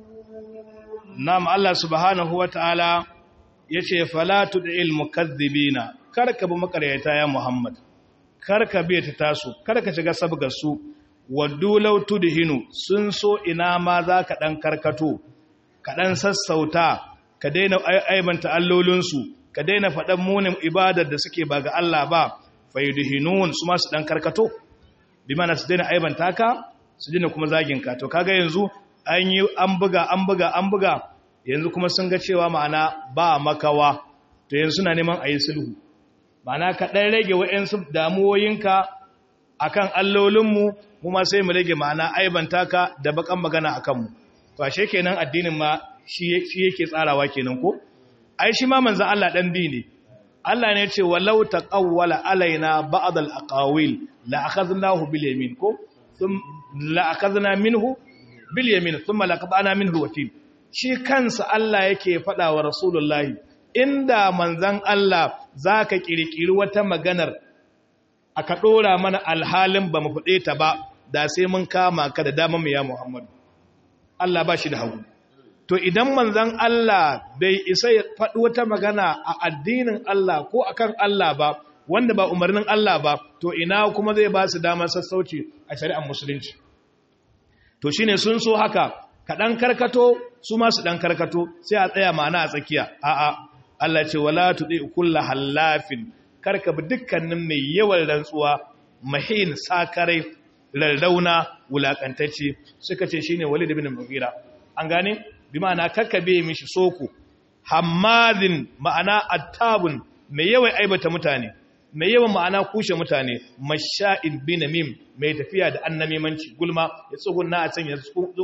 Nam Allah subhanahu wa ta'ala ya ce, Falatu da ilmu kazzibina, karka bi makaryata ya Muhammad, karka biya ta tasu, karka shiga sabgarsu, waddu lautu da hinu sun so ina ma za ka ɗan karkato, ka ɗan sassauta, ka daina aibanta allolinsu, ka daina faɗan munin ibadar da suke ba ga Allah ba, faiduhinun su masu ɗan karkato, bi mana su daina aibanta ka, su daina kuma zaginka. To, kaga yanzu an yi an buga an buga an buga yanzu kuma sun ga cewa ma'ana ba makawa to yanzu suna neman a yi sulhu ma'ana ka ɗan rage wa'yansu damuwoyinka a kan allolinmu kuma sai mu rage ma'ana aibanta ka da bakan magana a kanmu to ashe kenan addinin ma shi yake tsarawa kenan ko ai shi ma manzan Allah ɗan bi ne Allah ne ce walau taqawwala alaina ba'd al-aqawil la akhadnahu bil yamin ko la akhadna minhu bil yamin thumma laqatana minhu watil shi kansa Allah yake faɗa wa rasulullahi inda manzan Allah zaka kirkiri wata maganar aka dora mana alhalin ba mu fade ta ba da sai mun kama ka da dama mu ya Muhammad Allah ba shi da hagu to idan manzan Allah bai isa ya faɗi wata magana a addinin Allah ko akan Allah ba wanda ba umarnin Allah ba to ina kuma zai ba su damar sassauci a shari'ar musulunci to shine sun so haka ka dan karkato su ma su dan karkato sai a tsaya ma'ana a tsakiya a'a Allah ce wala tudi kullu halafin karka bi dukkanin mai yawan rantsuwa mahin sakarai rarrauna wulakantacce suka ce shine Walid ibn Mughira an gane bi ma'ana kakkabe mishi soko hammadin ma'ana attabun mai yawan aibata mutane mai yawan ma'ana kushe mutane masha'in binamim mai tafiya da annamimanci gulma ya tsugunna a can ya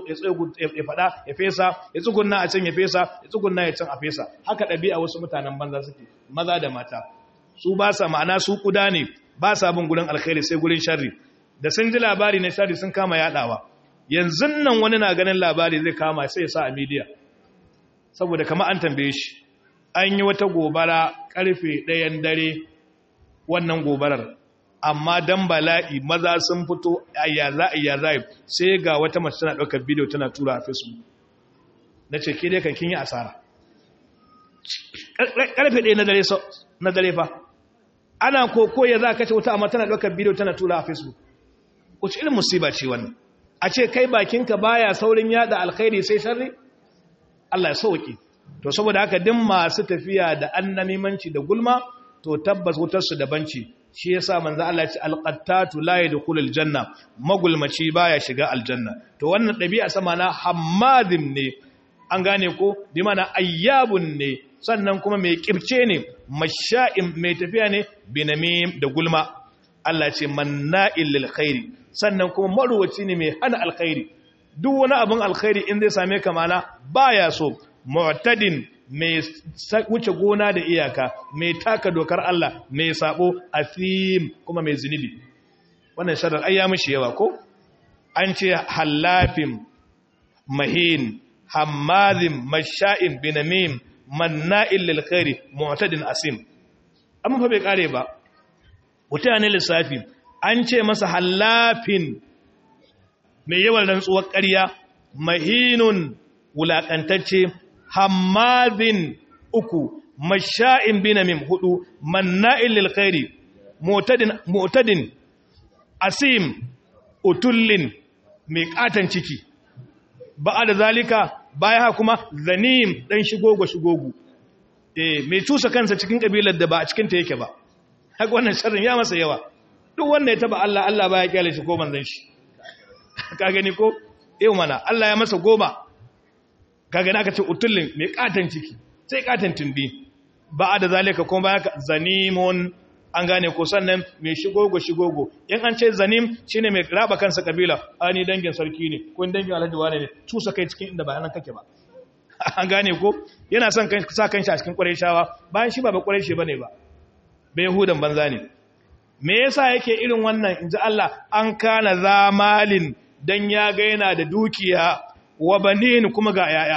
fada ya fesa ya tsugunna a can ya fesa ya tsugunna ya can a fesa haka ɗabi'a wasu mutanen banza suke maza da mata su ba sa ma'ana su kuda ne ba sa bin gurin alkhairi sai gurin sharri da sun ji labari na sharri sun kama yadawa yanzu nan wani na ganin labari zai kama sai ya sa a midiya saboda kama an tambaye shi an yi wata gobara karfe ɗayan dare wannan gobarar amma dan bala'i maza sun fito ayyaza ayyaza sai ga wata mace tana ɗaukar bidiyo tana tura a facebook na ce ke dai kan kin yi asara karfe ɗaya na dare fa ana koko ya za ka ce wuta amma tana ɗaukar bidiyo tana tura a facebook wace irin musiba ce wannan a ce kai bakinka baya saurin yada alkhairi sai sharri Allah ya sauki to saboda haka din masu tafiya da annamimanci da gulma to tabbas wutarsu daban ce shi yasa manzo Allah ya ce alqattatu la yadkhulul janna magulmaci baya shiga aljanna to wannan dabi'a sama na hammadin ne an gane ko bi mana ayyabun ne sannan kuma mai kibce ne masha'in mai tafiya ne binamim da gulma Allah ce manna'il lil khairi sannan kuma maruwaci ne mai hana alkhairi duk wani abin alkhairi in zai same ka mana baya so mu'tadin mai wuce gona da iyaka mai taka dokar Allah mai sabo athim kuma mai zunubi wannan sharar ai ya mishi yawa ko an ce hallafin mahin hammazin masha'in binamim manna'il lil khairi mu'tadin asim amma fa bai kare ba mutane lissafi an ce masa hallafin mai yawan rantsuwar ƙarya mahinun wulaƙantacce hammazin uku masha'in binamim hudu manna'il lil khairi mu'tadin mu'tadin asim utullin mai katan ciki ba da zalika baya kuma zanim dan shigogo shigogo eh mai cusa kansa cikin kabilar da ba a cikin ta yake ba haka wannan sharrin ya masa yawa duk wanda ya taba Allah Allah baya kyale shi ko manzon shi ka gani ko eh mana Allah ya masa goma ka gani aka ce utullin mai katan ciki sai katan tumbi ba da zalika kuma baya zanimun an gane ko sannan mai shigogo shigogo in an ce zanim shine mai raba kansa kabila ani dangin sarki ne ko dangin alhaji wane ne tusa kai cikin inda ba nan kake ba an gane ko yana son sa kanshi a cikin qurayshawa bayan shi ba ba qurayshi bane ba bai yahudan banza ne me yasa yake irin wannan inji Allah an kana zamalin dan ya ga yana da dukiya wa banin kuma ga yaya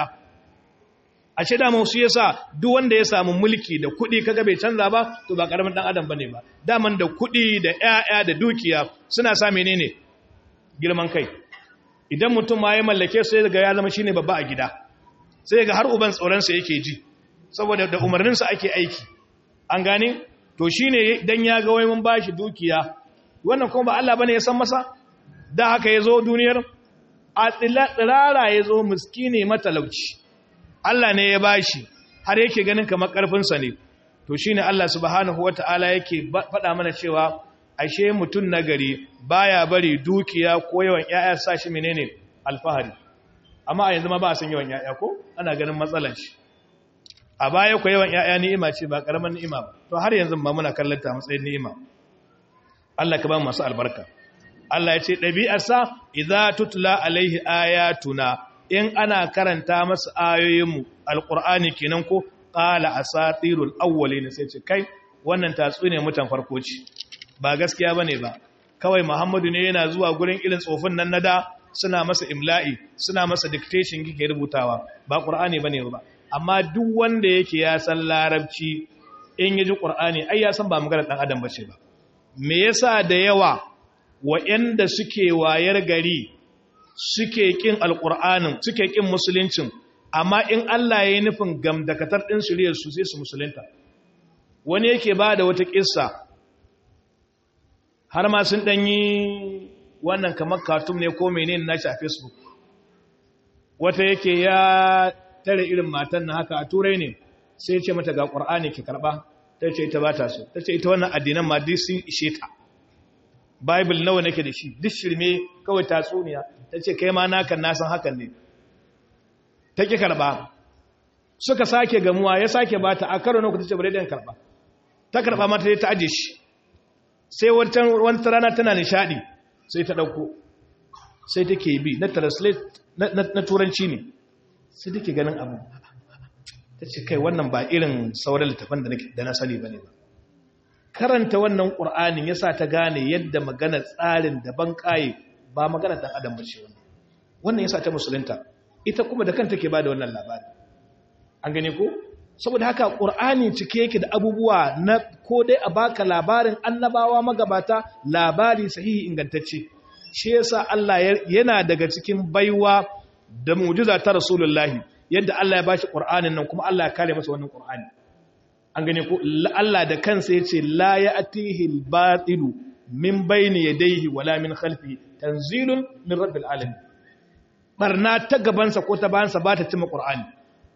a ce daman su yasa duk wanda ya samu mulki da kuɗi kaga bai canza ba to ba karamin dan adam bane ba daman da kuɗi da ƴaƴa da dukiya suna sa menene girman kai idan mutum ma ya mallake su sai ga ya zama shine babba a gida sai ga har uban tsoron sa yake ji saboda da umarnin sa ake aiki an gane to shine dan ya ga wai mun bashi dukiya wannan kuma ba Allah bane ya san masa da haka yazo duniyar a tsirara yazo miskine matalauci Allah ne ya bashi har yake ganin kamar ƙarfinsa ne to shine Allah subhanahu wata'ala yake faɗa mana cewa ashe mutum nagari baya bari dukiya ko yawan ƴaƴa sa shi menene alfahari amma a yanzu ma ba a san yawan ƴaƴa ko ana ganin matsalar shi a baya ko yawan ƴaƴa ni'ima ce ba karaman ni'ima ba to har yanzu ba muna kallon ta matsayin ni'ima Allah ka ba mu masu albarka Allah ya ce ɗabi'arsa idza tutla alaihi ayatuna in ana karanta masa ayoyinmu alkur'ani kenan ko qala asatirul awwalin sai ce kai wannan tatsuniya mutan farko ce ba gaskiya bane ba kawai muhammadu ne yana zuwa gurin irin tsofin nan nada suna masa imla'i suna masa dictation kike rubutawa ba qur'ani bane ba amma duk wanda yake ya san larabci in yaji qur'ani ai ya san ba magana dan adam bace ba me yasa da yawa wa'anda suke wayar gari suke kin alƙur'anin suke kin musuluncin amma in Allah ya yi nufin gamdakatar ɗin su sai su musulunta wani yake ba da wata ƙissa har ma sun ɗanyi wannan kamar cartoon ne ko menene nashi a facebook wata yake ya tare irin matan na haka a turai ne sai ce mata ga ƙur'ani ki karɓa ta ce ita ba ta so ta ce ita wannan addinan ma duk sun ishe ta bible nawa nake da shi duk shirme kawai tatsuniya ta ce kai ma nakan nasan hakan ne ta ƙi karɓa suka sake gamuwa ya sake ba ta a karo na ku ta ce bari dan karɓa ta karɓa mata ta aje shi sai wata rana tana nishaɗi sai ta ɗauko sai take bi na translate na turanci ne sai take ganin abu ta ce kai wannan ba irin sauran littafan da na sani ba ne ba karanta wannan ƙur'anin ya sa ta gane yadda magana tsarin daban ƙaye ba magana ɗan adam bace wannan wannan ya sa ta musulunta ita kuma da kanta ke ba da wannan labari an gane ko saboda haka ƙur'ani cike yake da abubuwa na ko dai a baka labarin annabawa magabata labari sahihi ingantacce shi yasa Allah yana daga cikin baiwa da mu'jiza ta rasulullahi yadda Allah ya bashi ƙur'anin nan kuma Allah ya kare masa wannan ƙur'ani an gane ko Allah da kansa yace la ya'tihi al-batilu min bayni yadayhi wala min khalfi tanzilun min rabbil alamin barna ta gabansa ko ta bayansa ba ta cimma qur'ani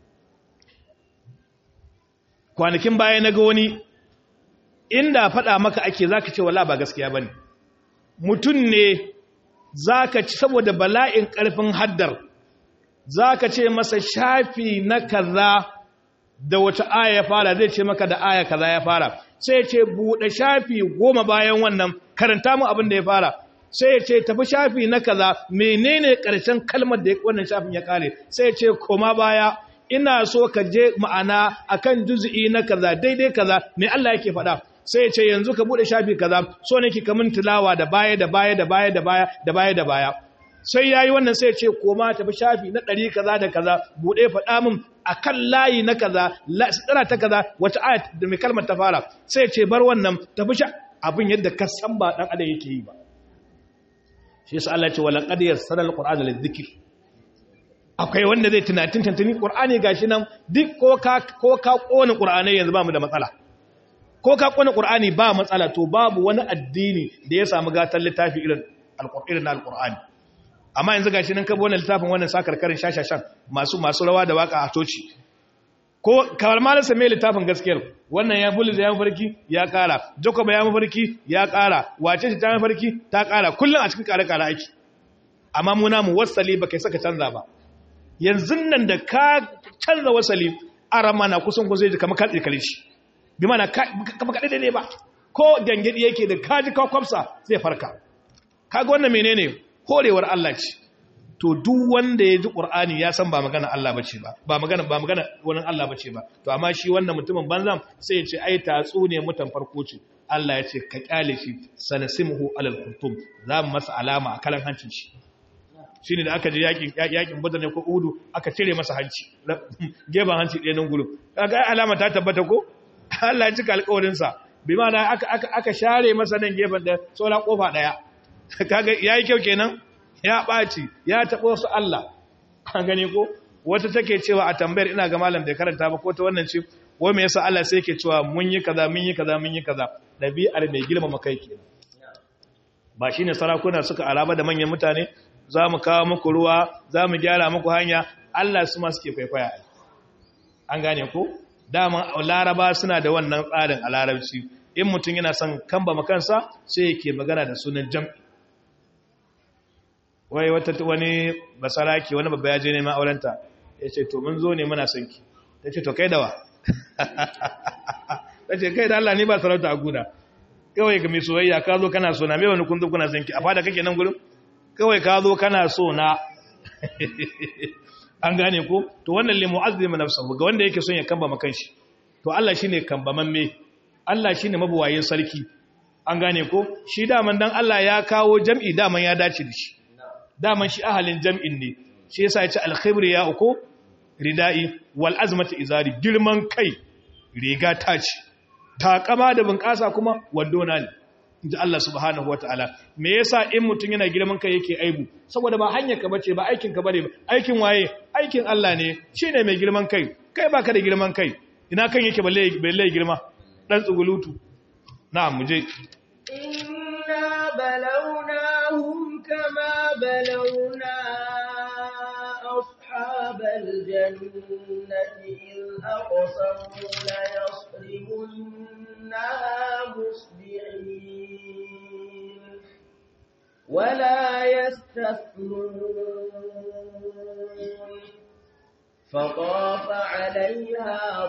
kwanakin baya na ga wani inda faɗa maka ake zaka ce wala ba gaskiya bane mutum ne zaka ci saboda bala'in ƙarfin haddar zaka ce masa shafi na kaza da wata aya ya fara zai ce maka da aya kaza ya fara sai ya ce buɗe shafi goma bayan wannan karanta mu abin da ya fara sai ya ce tafi shafi na kaza menene ƙarshen kalmar da wannan shafin ya kare sai ya ce koma baya ina so ka je ma'ana akan juz'i na kaza daidai kaza me Allah yake faɗa sai ya ce yanzu ka bude shafi kaza so nake ka min tilawa da baya da baya da baya da baya da baya da baya sai yayi wannan sai ya ce koma tafi shafi na ɗari kaza da kaza bude faɗa min akan layi na kaza tsira ta kaza wata ayat da mai kalmar ta fara sai ya ce bar wannan tafi sha abin yadda ka san ba dan adam yake yi ba shi yasa Allah ya ce wala qad yassara alqur'ana lidhikr akwai wanda zai tunatin tantani qur'ani gashi nan duk ko ka ko ka kona qur'ani yanzu ba mu da matsala ko ka kona qur'ani ba matsala to babu wani addini da ya samu gatan littafi irin alqur'ani na alqur'ani amma yanzu gashi nan ka bi wannan littafin wannan sakarkarin shashashan masu masu rawa da waka a toci ko kamar malam same littafin gaskiyar wannan ya bulli da ya mafarki ya kara jacob ya mafarki ya kara wace ce ta mafarki ta kara kullum a cikin kare kare aiki amma mu namu wasali ba kai saka canza ba yanzu nan da ka canza wasali arama na kusan ko zai ji kamar katse kare shi bi mana kamar kaɗe ne ba ko gangadi yake da kaji ka kwamsa zai farka kaga wannan menene horewar Allah ce to duk wanda ya ji Qur'ani ya san ba magana Allah bace ba ba magana ba magana wani Allah bace ba to amma shi wannan mutumin banzan sai ya ce ai tatsu ne mutan farko ce Allah ya ce ka kyale shi sanasimuhu alal khurtum za mu masa alama a kalan hancin shi shine da aka je yakin yakin Badr ne ko Uhud aka cire masa hanci geban hanci ɗaya nan gurin kaga alama ta tabbata ko Allah ya cika alƙawarin sa bi ma'ana aka aka aka share masa nan gefen da sola kofa daya kaga yayi kyau kenan ya ɓaci ya taɓo su Allah an gani ko wata take cewa a tambayar ina ga malam da karanta ba ko ta wannan ce wai me yasa Allah sai yake cewa mun yi kaza mun yi kaza mun yi kaza dabi'ar mai girmama kai kenan ba shine sarakuna suka araba da manyan mutane za mu kawo muku ruwa za mu gyara muku hanya Allah su ma suke kwaikwaya an gane ko dama laraba suna da wannan tsarin a larabci in mutum yana son kamba makansa sai yake magana da sunan jam'i wai wata wani basaraki wani babba ya je neman aurenta ya ce to mun zo ne muna son ki ta ce to kai dawa ta ce kai da Allah ni ba sarauta a guda kawai ga mai soyayya ka zo kana so na mai wani kun zo kuna son ki a fada kake nan gurin kawai ka zo kana so na an gane ko to wannan limu azlima nafsahu ga wanda yake son ya kamba makan shi to Allah shine kambaman me Allah shine mabuwayin sarki an gane ko shi daman dan Allah ya kawo jam'i daman ya dace da shi daman shi ahalin jam'in ne shi yasa ya ce alkhibri ya uku rida'i wal azmatu izari girman kai riga ta ce takama da bunƙasa kuma wandona ne inji Allah subhanahu wataala me yasa in mutun yana girman kai yake aibu saboda ba hanyar ka bace ba aikin ka bare ba aikin waye aikin Allah ne shine mai girman kai kai baka da girman kai ina kan yake balle balle girma dan tsugulutu na'am muje inna balawnahum kama balawna ashabal jannati in aqsamu la yasrimunna musbihin ولا يستثنون فطاف عليها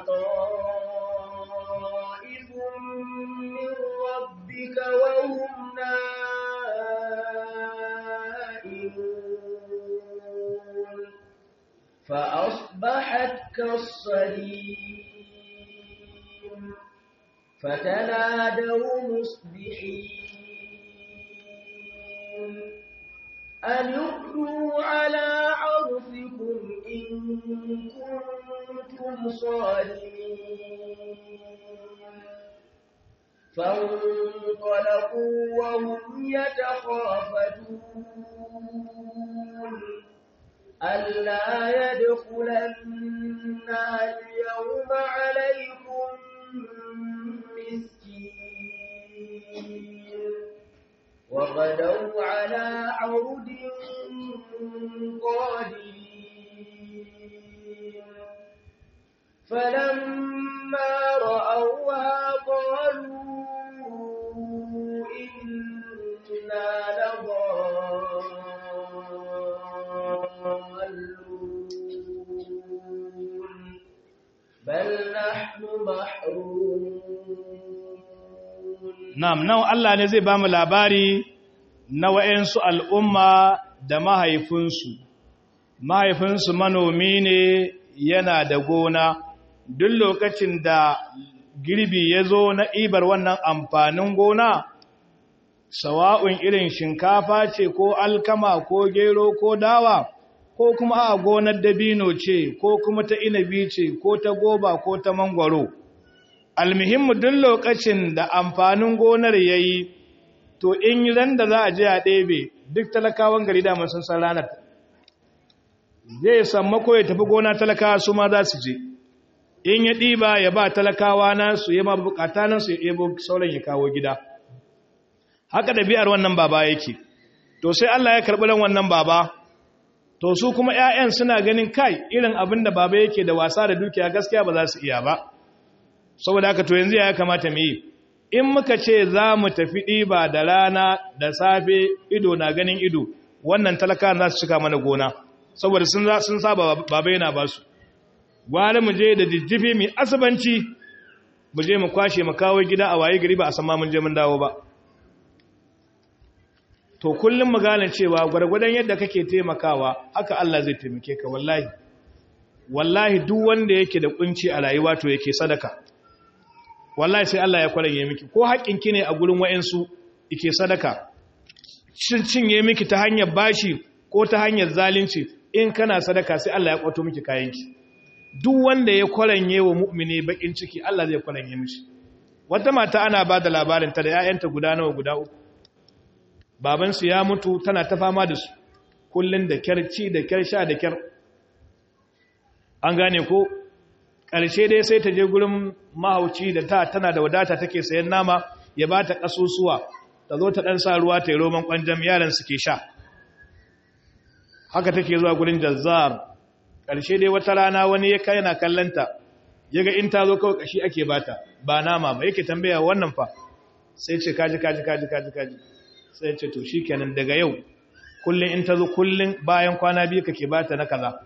طائف من ربك وهم نائمون فأصبحت كالصريم فتنادوا مصبحين أن اغدوا على عرفكم إن كنتم صارمين فانطلقوا وهم يتخافتون ألا يدخلنها اليوم عليكم مسكين وغدوا على عرد قادرين فلما رأوها قالوا إنا لضالون بل نحن محرومون Na'am, nan Allah ne zai ba mu labari na wa'yansu al'umma da mahaifinsu. Mahaifinsu manomi ne yana da gona duk lokacin da girbi ya zo na ibar wannan amfanin gona sawa'un irin shinkafa ce ko alkama ko gero ko dawa ko kuma a gonar dabino ce ko kuma ta inabi ce ko ta goba ko ta mangwaro almuhimmu duk lokacin da amfanin gonar ya yi to in yi ran da za a je a ɗebe duk talakawan gari da sun san ranar zai sammako ya tafi gona talakawa su ma za su je in ya ɗiba ya ba talakawa nasu ya ma bukata nasu ya ɗebo sauran ya kawo gida haka ɗabi'ar wannan baba yake to sai Allah ya karɓi ran wannan baba to su kuma 'ya'yan suna ganin kai irin abin da baba yake da wasa da dukiya gaskiya ba za su iya ba saboda haka to yanzu ya kamata mu yi in muka ce za mu tafi ɗiba da rana da safe ido na ganin ido wannan talaka za su cika mana gona saboda sun saba baba yana ba su gwara mu je da jijjifi mai asibanci mu je mu kwashe mu kawo gida a waye gari ba a sama mun je mun dawo ba to kullum mu gane cewa gwargwadon yadda kake taimakawa haka Allah zai taimake ka wallahi wallahi duk wanda yake da kunci a rayuwa to yake sadaka wallahi sai Allah ya kwaranye miki ko haƙƙinki ne a gurin wayansu yake sadaka shin cinye miki ta hanyar bashi ko ta hanyar zalunci in kana sadaka sai Allah ya kwato miki kayanki duk wanda ya kwaranye wa mu'mini bakin ciki Allah zai kwaranye mishi wata mata ana ba da labarin ta da ƴaƴanta guda nawa guda uku babansu ya mutu tana ta fama da su kullun da kyar ci da kyar sha da kyar an gane ko ƙarshe dai sai ta je gurin mahauci da ta tana da wadata take sayan nama ya ba ta ƙasusuwa ta zo ta ɗan sa ruwa ta yi roman ƙwanjam yaran suke sha haka take zuwa gurin jazzar ƙarshe dai wata rana wani ya kai yana kallanta ya ga in ta zo kawai ƙashi ake bata ba nama ba yake tambaya wannan fa sai ce kaji kaji kaji kaji kaji sai ce to shi kenan daga yau kullum in ta zo kullum bayan kwana biyu kake bata na kaza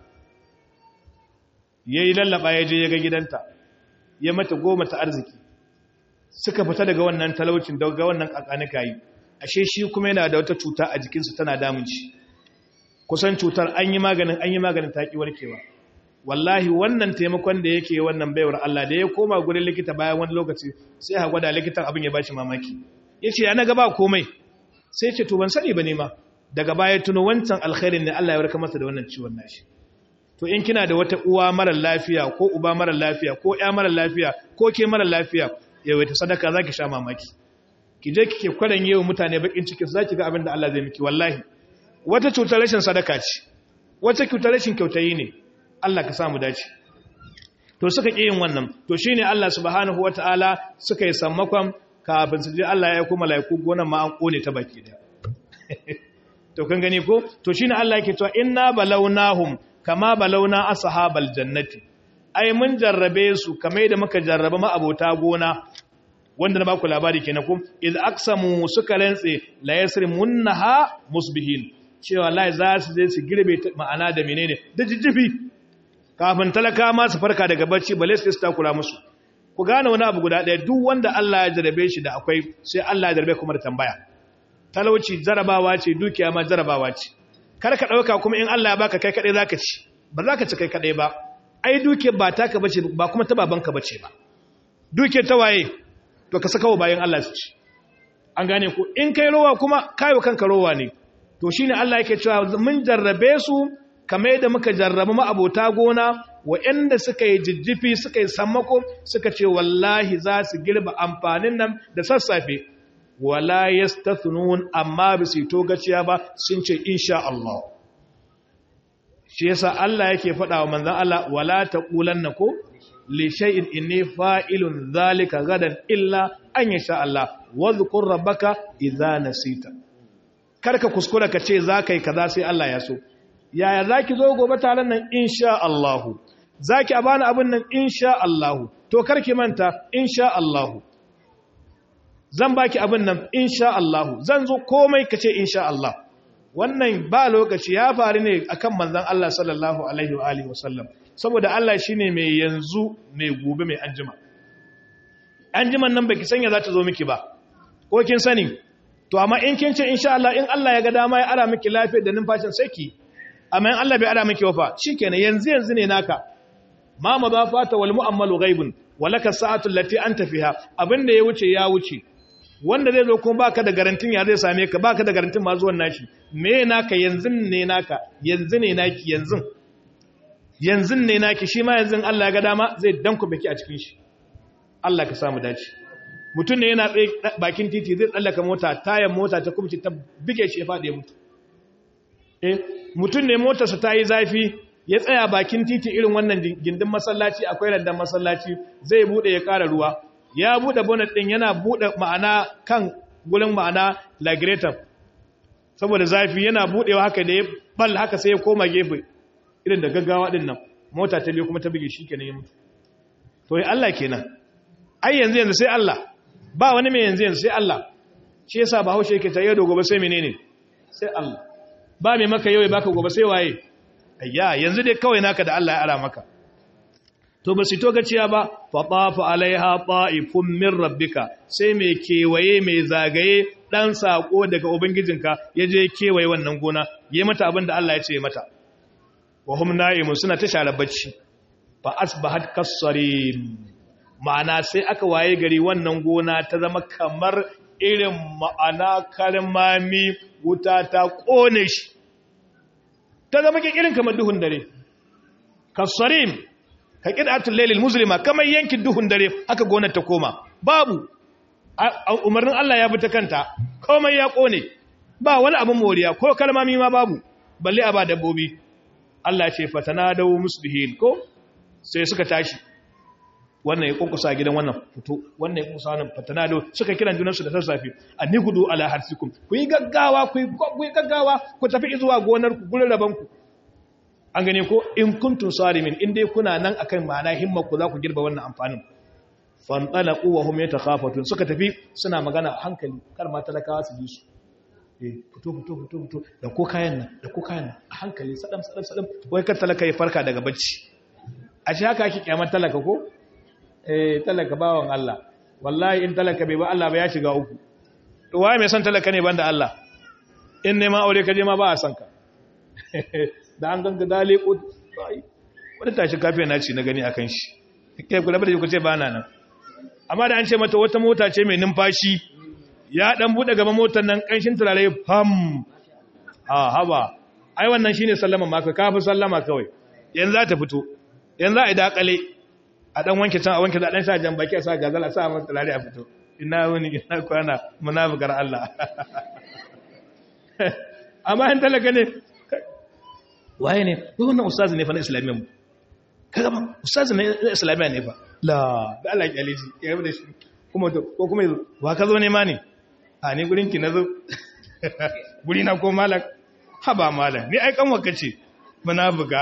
ya yi lallaba ya je ya ga gidanta ya mata goma ta arziki suka fita daga wannan talaucin daga wannan kakanika yi ashe shi kuma yana da wata cuta a jikinsa tana damun shi kusan cutar an yi maganin an yi maganin ta ki warkewa wallahi wannan taimakon da yake wannan baiwar Allah da ya koma gurin likita bayan wani lokaci sai ha gwada likitan abin ya bashi mamaki yace ya naga ba komai sai ce to ban sani ba ne ma daga baya tuno wancan alkhairin ne Allah ya warkar masa da wannan ciwon nashi to in kina da wata uwa mara lafiya ko uba mara lafiya ko ƴa mara lafiya ko ke mara lafiya yawaita sadaka zaki sha mamaki ki je kike kwaran yewa mutane bakin ciki zaki ga abin da Allah zai miki wallahi wata cutar rashin sadaka ce wata cutar rashin kyautayi ne Allah ka samu dace to suka ƙi yin wannan to shine Allah subhanahu wataala suka yi sammakon kafin su je Allah ya kuma laiku gonan ma an kone ta baki da to kan gani ko to shine Allah yake cewa inna balawnahum kama balawna ashabal jannati ai mun jarrabe su kamar da muka jarraba ma abota gona wanda na ba ku labari kenan ko iz aqsamu suka rantse la yasrimunha musbihin cewa lai za su je su girbe ma'ana da menene da jijjifi kafin talaka ma su farka daga bacci bale su takura musu ku gane wani abu guda ɗaya duk wanda Allah ya jarabe shi da akwai sai Allah ya jarabe kuma da tambaya talauci jarabawa ce dukiya ma jarabawa ce kar ka ɗauka kuma in Allah ya baka kai kaɗai zaka ci ba za ka ci kai kaɗai ba ai dukiya ba taka bace ba kuma ta babanka bace ba dukiya ta waye to ka saka wa bayan Allah su ci an gane ku in kai rowa kuma kayo kanka rowa ne to shine Allah yake cewa mun jarrabe su kamar yadda muka jarrabu ma'abota gona waɗanda suka yi jijjifi suka yi sammako suka ce wallahi za su girba amfanin nan da sassafe wala yastathnun amma ba su to gaciya ba sun ce insha Allah shi yasa Allah yake faɗa wa manzon Allah wala taqulanna ko li shay'in inni fa'ilun zalika gadan illa an yasha Allah wadhkur rabbaka idza nasita karka kuskura ka ce za kai kaza sai Allah ya so yaya zaki zo gobe taron nan insha Allah zaki a bani abin nan insha Allah to karki manta insha Allah zan baki abin nan insha Allah zan zo komai kace insha Allah wannan ba lokaci ya faru ne akan manzon Allah sallallahu alaihi wa alihi wasallam saboda Allah shine mai yanzu mai gobe mai anjima anjiman nan baki sanya za ta zo miki ba ko kin sani to amma in kin ce insha Allah in Allah ya ga dama ya ara miki lafiya da numfashin sai ki amma in Allah bai ara miki wafa shikenan yanzu yanzu ne naka ma ma ba fata wal mu'ammalu ghaibun walaka sa'atu allati anta fiha abinda ya wuce ya wuce wanda zai zo kuma baka da garantin ya zai same ka baka da garantin ma zuwan nashi me naka yanzu ne naka yanzu ne naki yanzu yanzu ne naki shi ma yanzu Allah ya ga dama zai danku baki a cikin shi Allah ka samu dace mutum ne yana tsaye bakin titi zai tsallaka mota tayan mota ta kubce ta bige shi ya faɗi mutu eh mutum ne motarsa ta yi zafi ya tsaya bakin titi irin wannan gindin masallaci akwai randan masallaci zai bude ya ƙara ruwa ya bude bonnet din yana bude ma'ana kan gurin ma'ana lagrator saboda zafi yana budewa haka da ya bal haka sai ya koma gefe irin da gaggawa din nan mota ta biyo kuma ta bige shi kenan ya mutu to ya Allah kenan ai yanzu yanzu sai Allah ba wani mai yanzu yanzu sai Allah shi yasa ba haushe yake ta yau da gobe sai menene sai Allah ba mai maka yau ya baka gobe sai waye ayya yanzu dai kawai naka da Allah ya ara maka to ba su to gaciya ba fa tafa alaiha ta'ifun min rabbika sai mai kewaye mai zagaye dan sako daga ubangijinka yaje kewaye wannan gona yayi mata abin da Allah ya ce mata wa hum na'imun suna ta share bacci fa asbahat kasarim ma'ana sai aka waye gari wannan gona ta zama kamar irin ma'ana karmami wuta ta kone shi ta zama irin kamar duhun dare kasarim ka ƙidatun lailil musulma kamar yankin duhun dare haka gonar ta koma babu umarnin Allah ya bi ta kanta komai ya kone ba wani abin moriya ko kalmami ma babu balle a ba dabbobi Allah ce fatana da musbihin ko sai suka tashi wannan ya kunkusa gidan wannan fito wannan ya kunkusa wannan fatana da suka kiran junansu da sassafe anni gudu ala harsikum ku yi gaggawa ku yi gaggawa ku tafi zuwa gonar ku gurin raban ku an gane ko in kuntum sarimin in dai kuna nan akan ma'ana himma ku za ku girba wannan amfanin fantalaqu wa hum yatakhafatun suka tafi suna magana a hankali kar ma talakawa su ji su eh fito fito fito fito da ko kayan nan da ko kayan nan a hankali sadam sadam sadam wai kar talaka ya farka daga bacci a shi haka ake kyamar talaka ko eh talaka bawan Allah wallahi in talaka bai ba Allah ba ya shiga uku to waye mai son talaka ne banda Allah in ne ma aure ka je ma ba a san ka da an ganga dale ko wani tashi kafiya na ci na gani akan shi kai kula da ku ce ba na nan amma da an ce mata wata mota ce mai numfashi ya dan bude gaba motar nan kanshin turare fam a haba ai wannan shine sallama maka kafi sallama kawai yanzu za ta fito yanzu a dakale a dan wanke can a wanke da dan sa jan baki a sa gazal a sa mata turare a fito ina wani ina kwana munafikar Allah amma in talaka ne waye ne wannan ustazi ne fa na islamiyya mu kaga ba ustazi ne na islamiyya ne fa la da Allah ya aliji ya yi da shi kuma to ko kuma yazo wa ka zo ne ma ne a ni gurin ki nazo guri na ko malak ha ba malak ni ai kan waka ce munafiga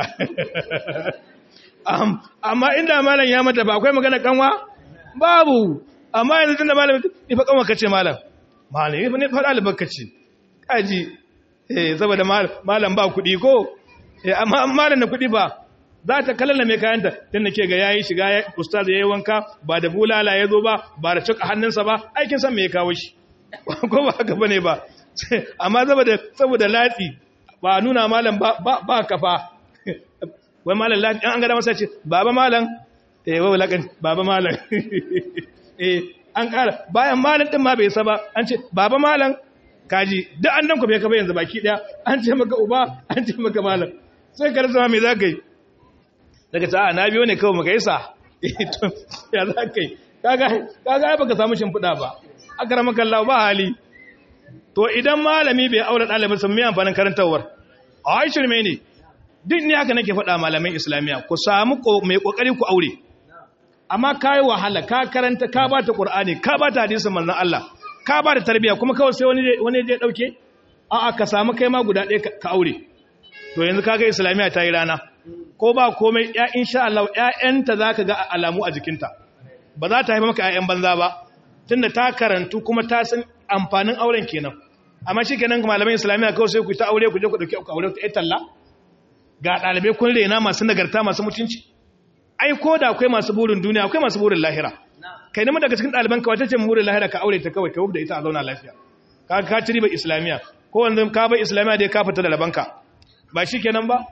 amma inda malam ya mata ba akwai magana kanwa babu amma yanzu tunda malam ni fa kanwa kace malam malam ni fa ne fa dalibarka ce kaji eh saboda malam ba kuɗi ko eh amma malam na kuɗi ba za ta kallala mai kayanta tunda ke ga yayi shiga ya ustaz yayi wanka ba da bulala ya zo ba ba da cika hannunsa ba aikin san me ya kawo shi ko ba haka bane ba amma saboda saboda latsi ba nuna malam ba ba kafa wai malam latsi an ga da masa ce baba malam eh wai lakan baba malam eh an kara bayan malam din ma bai saba an ce baba malam kaji duk an danku bai kafa yanzu baki daya an ce maka uba an ce maka malam sai ka rasa me zaka yi daga ta na biyo ne kawai maka yasa ya zaka yi kaga kaga ai baka samu shimfiɗa ba akramaka Allah ba hali to idan malami bai aure ɗalibin sun mai amfanin karantawar a shirme ne duk ni haka nake faɗa malamin islamiyya ku samu mai kokari ku aure amma kai wahala ka karanta ka bata qur'ani ka bata hadisin manzon Allah ka ba da tarbiya kuma kawai sai wani je dauke a'a ka samu kai ma guda ɗaya ka aure to yanzu kaga islamiyya ta yi rana ko ba komai ya insha Allah ƴaƴanta zaka ga alamu a jikinta ba za ta haifa maka ƴaƴan banza ba tunda ta karantu kuma ta san amfanin auren kenan amma shikenan ga malaman islamiyya kawai sai ku ta aure ku je ku dauki aure ta talla ga dalibai kun rena masu nagarta masu mutunci ai ko da akwai masu burin duniya akwai masu burin lahira kai nemi daga cikin ɗaliban ka wata ce murin lahira ka aure ta kawai ka da ita a zauna lafiya ka ka ci riba islamiyya ko wanda ka bai islamiyya dai ka fita da labanka ba shi kenan ba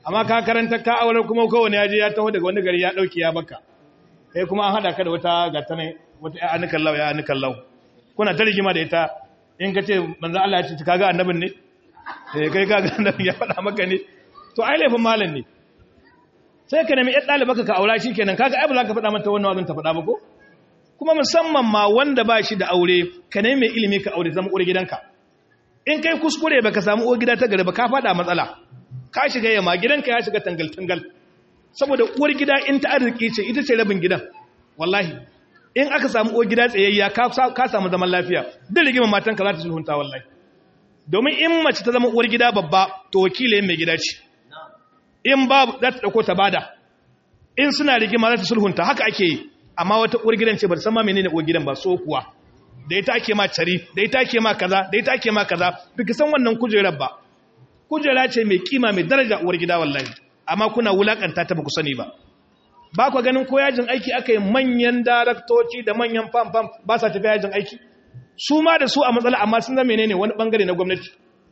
amma ka karanta ka aure kuma kowane ya je ya taho daga wani gari ya dauki ya baka kai kuma an hada ka da wata gatane wata ya anukan lau ya anukan lau kuna ta rigima da ita in ka ce manzo Allah ya ce kaga annabin ne eh kai kaga annabin ya faɗa maka ne to ai laifin malam ne sai ka nemi ɗan ɗalibaka ka aura shi kenan kaga ai ba za ka faɗa mata wannan wazin ta faɗa ba ko kuma musamman ma wanda ba shi da aure ka nemi mai ilimi ka aure zama uwar gidanka in kai kuskure baka samu uwar gida ta gari ba ka faɗa matsala ka shiga yamma gidanka ya shiga tangal tangal saboda uwar gida in ta arziki ce ita ce rabin gidan wallahi in aka samu uwar gida tsayayya ka samu zaman lafiya duk rigimar matanka za ta sulhunta wallahi domin in mace ta zama uwar gida babba to wakilin mai gida ce in babu za ta ɗauko ta bada in suna rigima za ta sulhunta haka ake yi amma wata uwar gidan ce ba ta san ma menene uwar gidan ba so kuwa da ita ake ma cari da ita ake ma kaza da ita ake ma kaza biki san wannan kujerar ba kujera ce mai kima mai daraja uwar gida wallahi amma kuna wulakanta ta ba ku sani ba ba ku ganin ko yajin aiki aka yi manyan daraktoci da manyan fam fam ba sa tafiya yajin aiki su ma da su a matsala amma sun zama menene wani bangare na gwamnati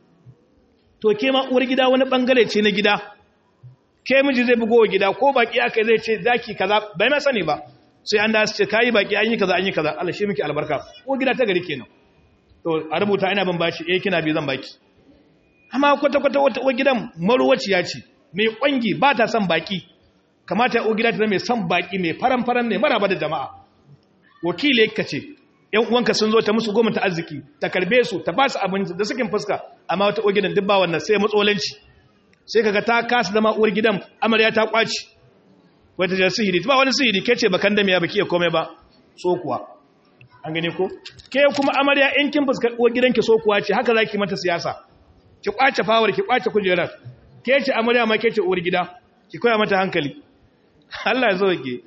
to ke ma uwar gida wani bangare ce na gida ke miji zai bugo wa gida ko baki aka zai ce zaki kaza bai ma sani ba sai an da su ce kayi baki an yi kaza an yi kaza Allah shi miki albarka ko gida ta gari kenan to a rubuta ina ban bashi eh kina bi zan baki amma kwata kwata wata uwar gidan marwaciya ce mai kwangi ba ta son baki kamata uwar gida ta zama mai son baki mai faran faran ne maraba da jama'a wakili ka ce yan uwanka sun zo ta musu goma ta arziki ta karbe su ta ba su abinci da sakin fuska amma wata uwar gidan duk ba wannan sai matsolanci sai kaga ta kasa zama uwar gidan amarya ta kwaci wata jar sihiri ba wani sihiri ke ce bakan damiya baki ya komai ba so kuwa an gane ko ke kuma amarya in kin fuskar uwar gidanki so kuwa ce haka zaki mata siyasa ki kwace fawar ki kwace kujerar ke ce amarya ma ke ce uwar gida ki koya mata hankali Allah ya zo ke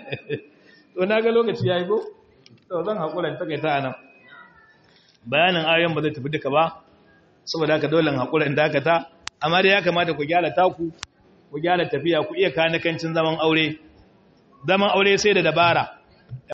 to na ga lokaci yayi ko to zan hakura ta kai ta anan bayanin ayoyin ba zai tafi duka ba saboda haka dole hakura in dakata amma dai ya kamata ku gyara taku ku gyara tafiya ku iya kanakancin zaman aure zaman aure sai da dabara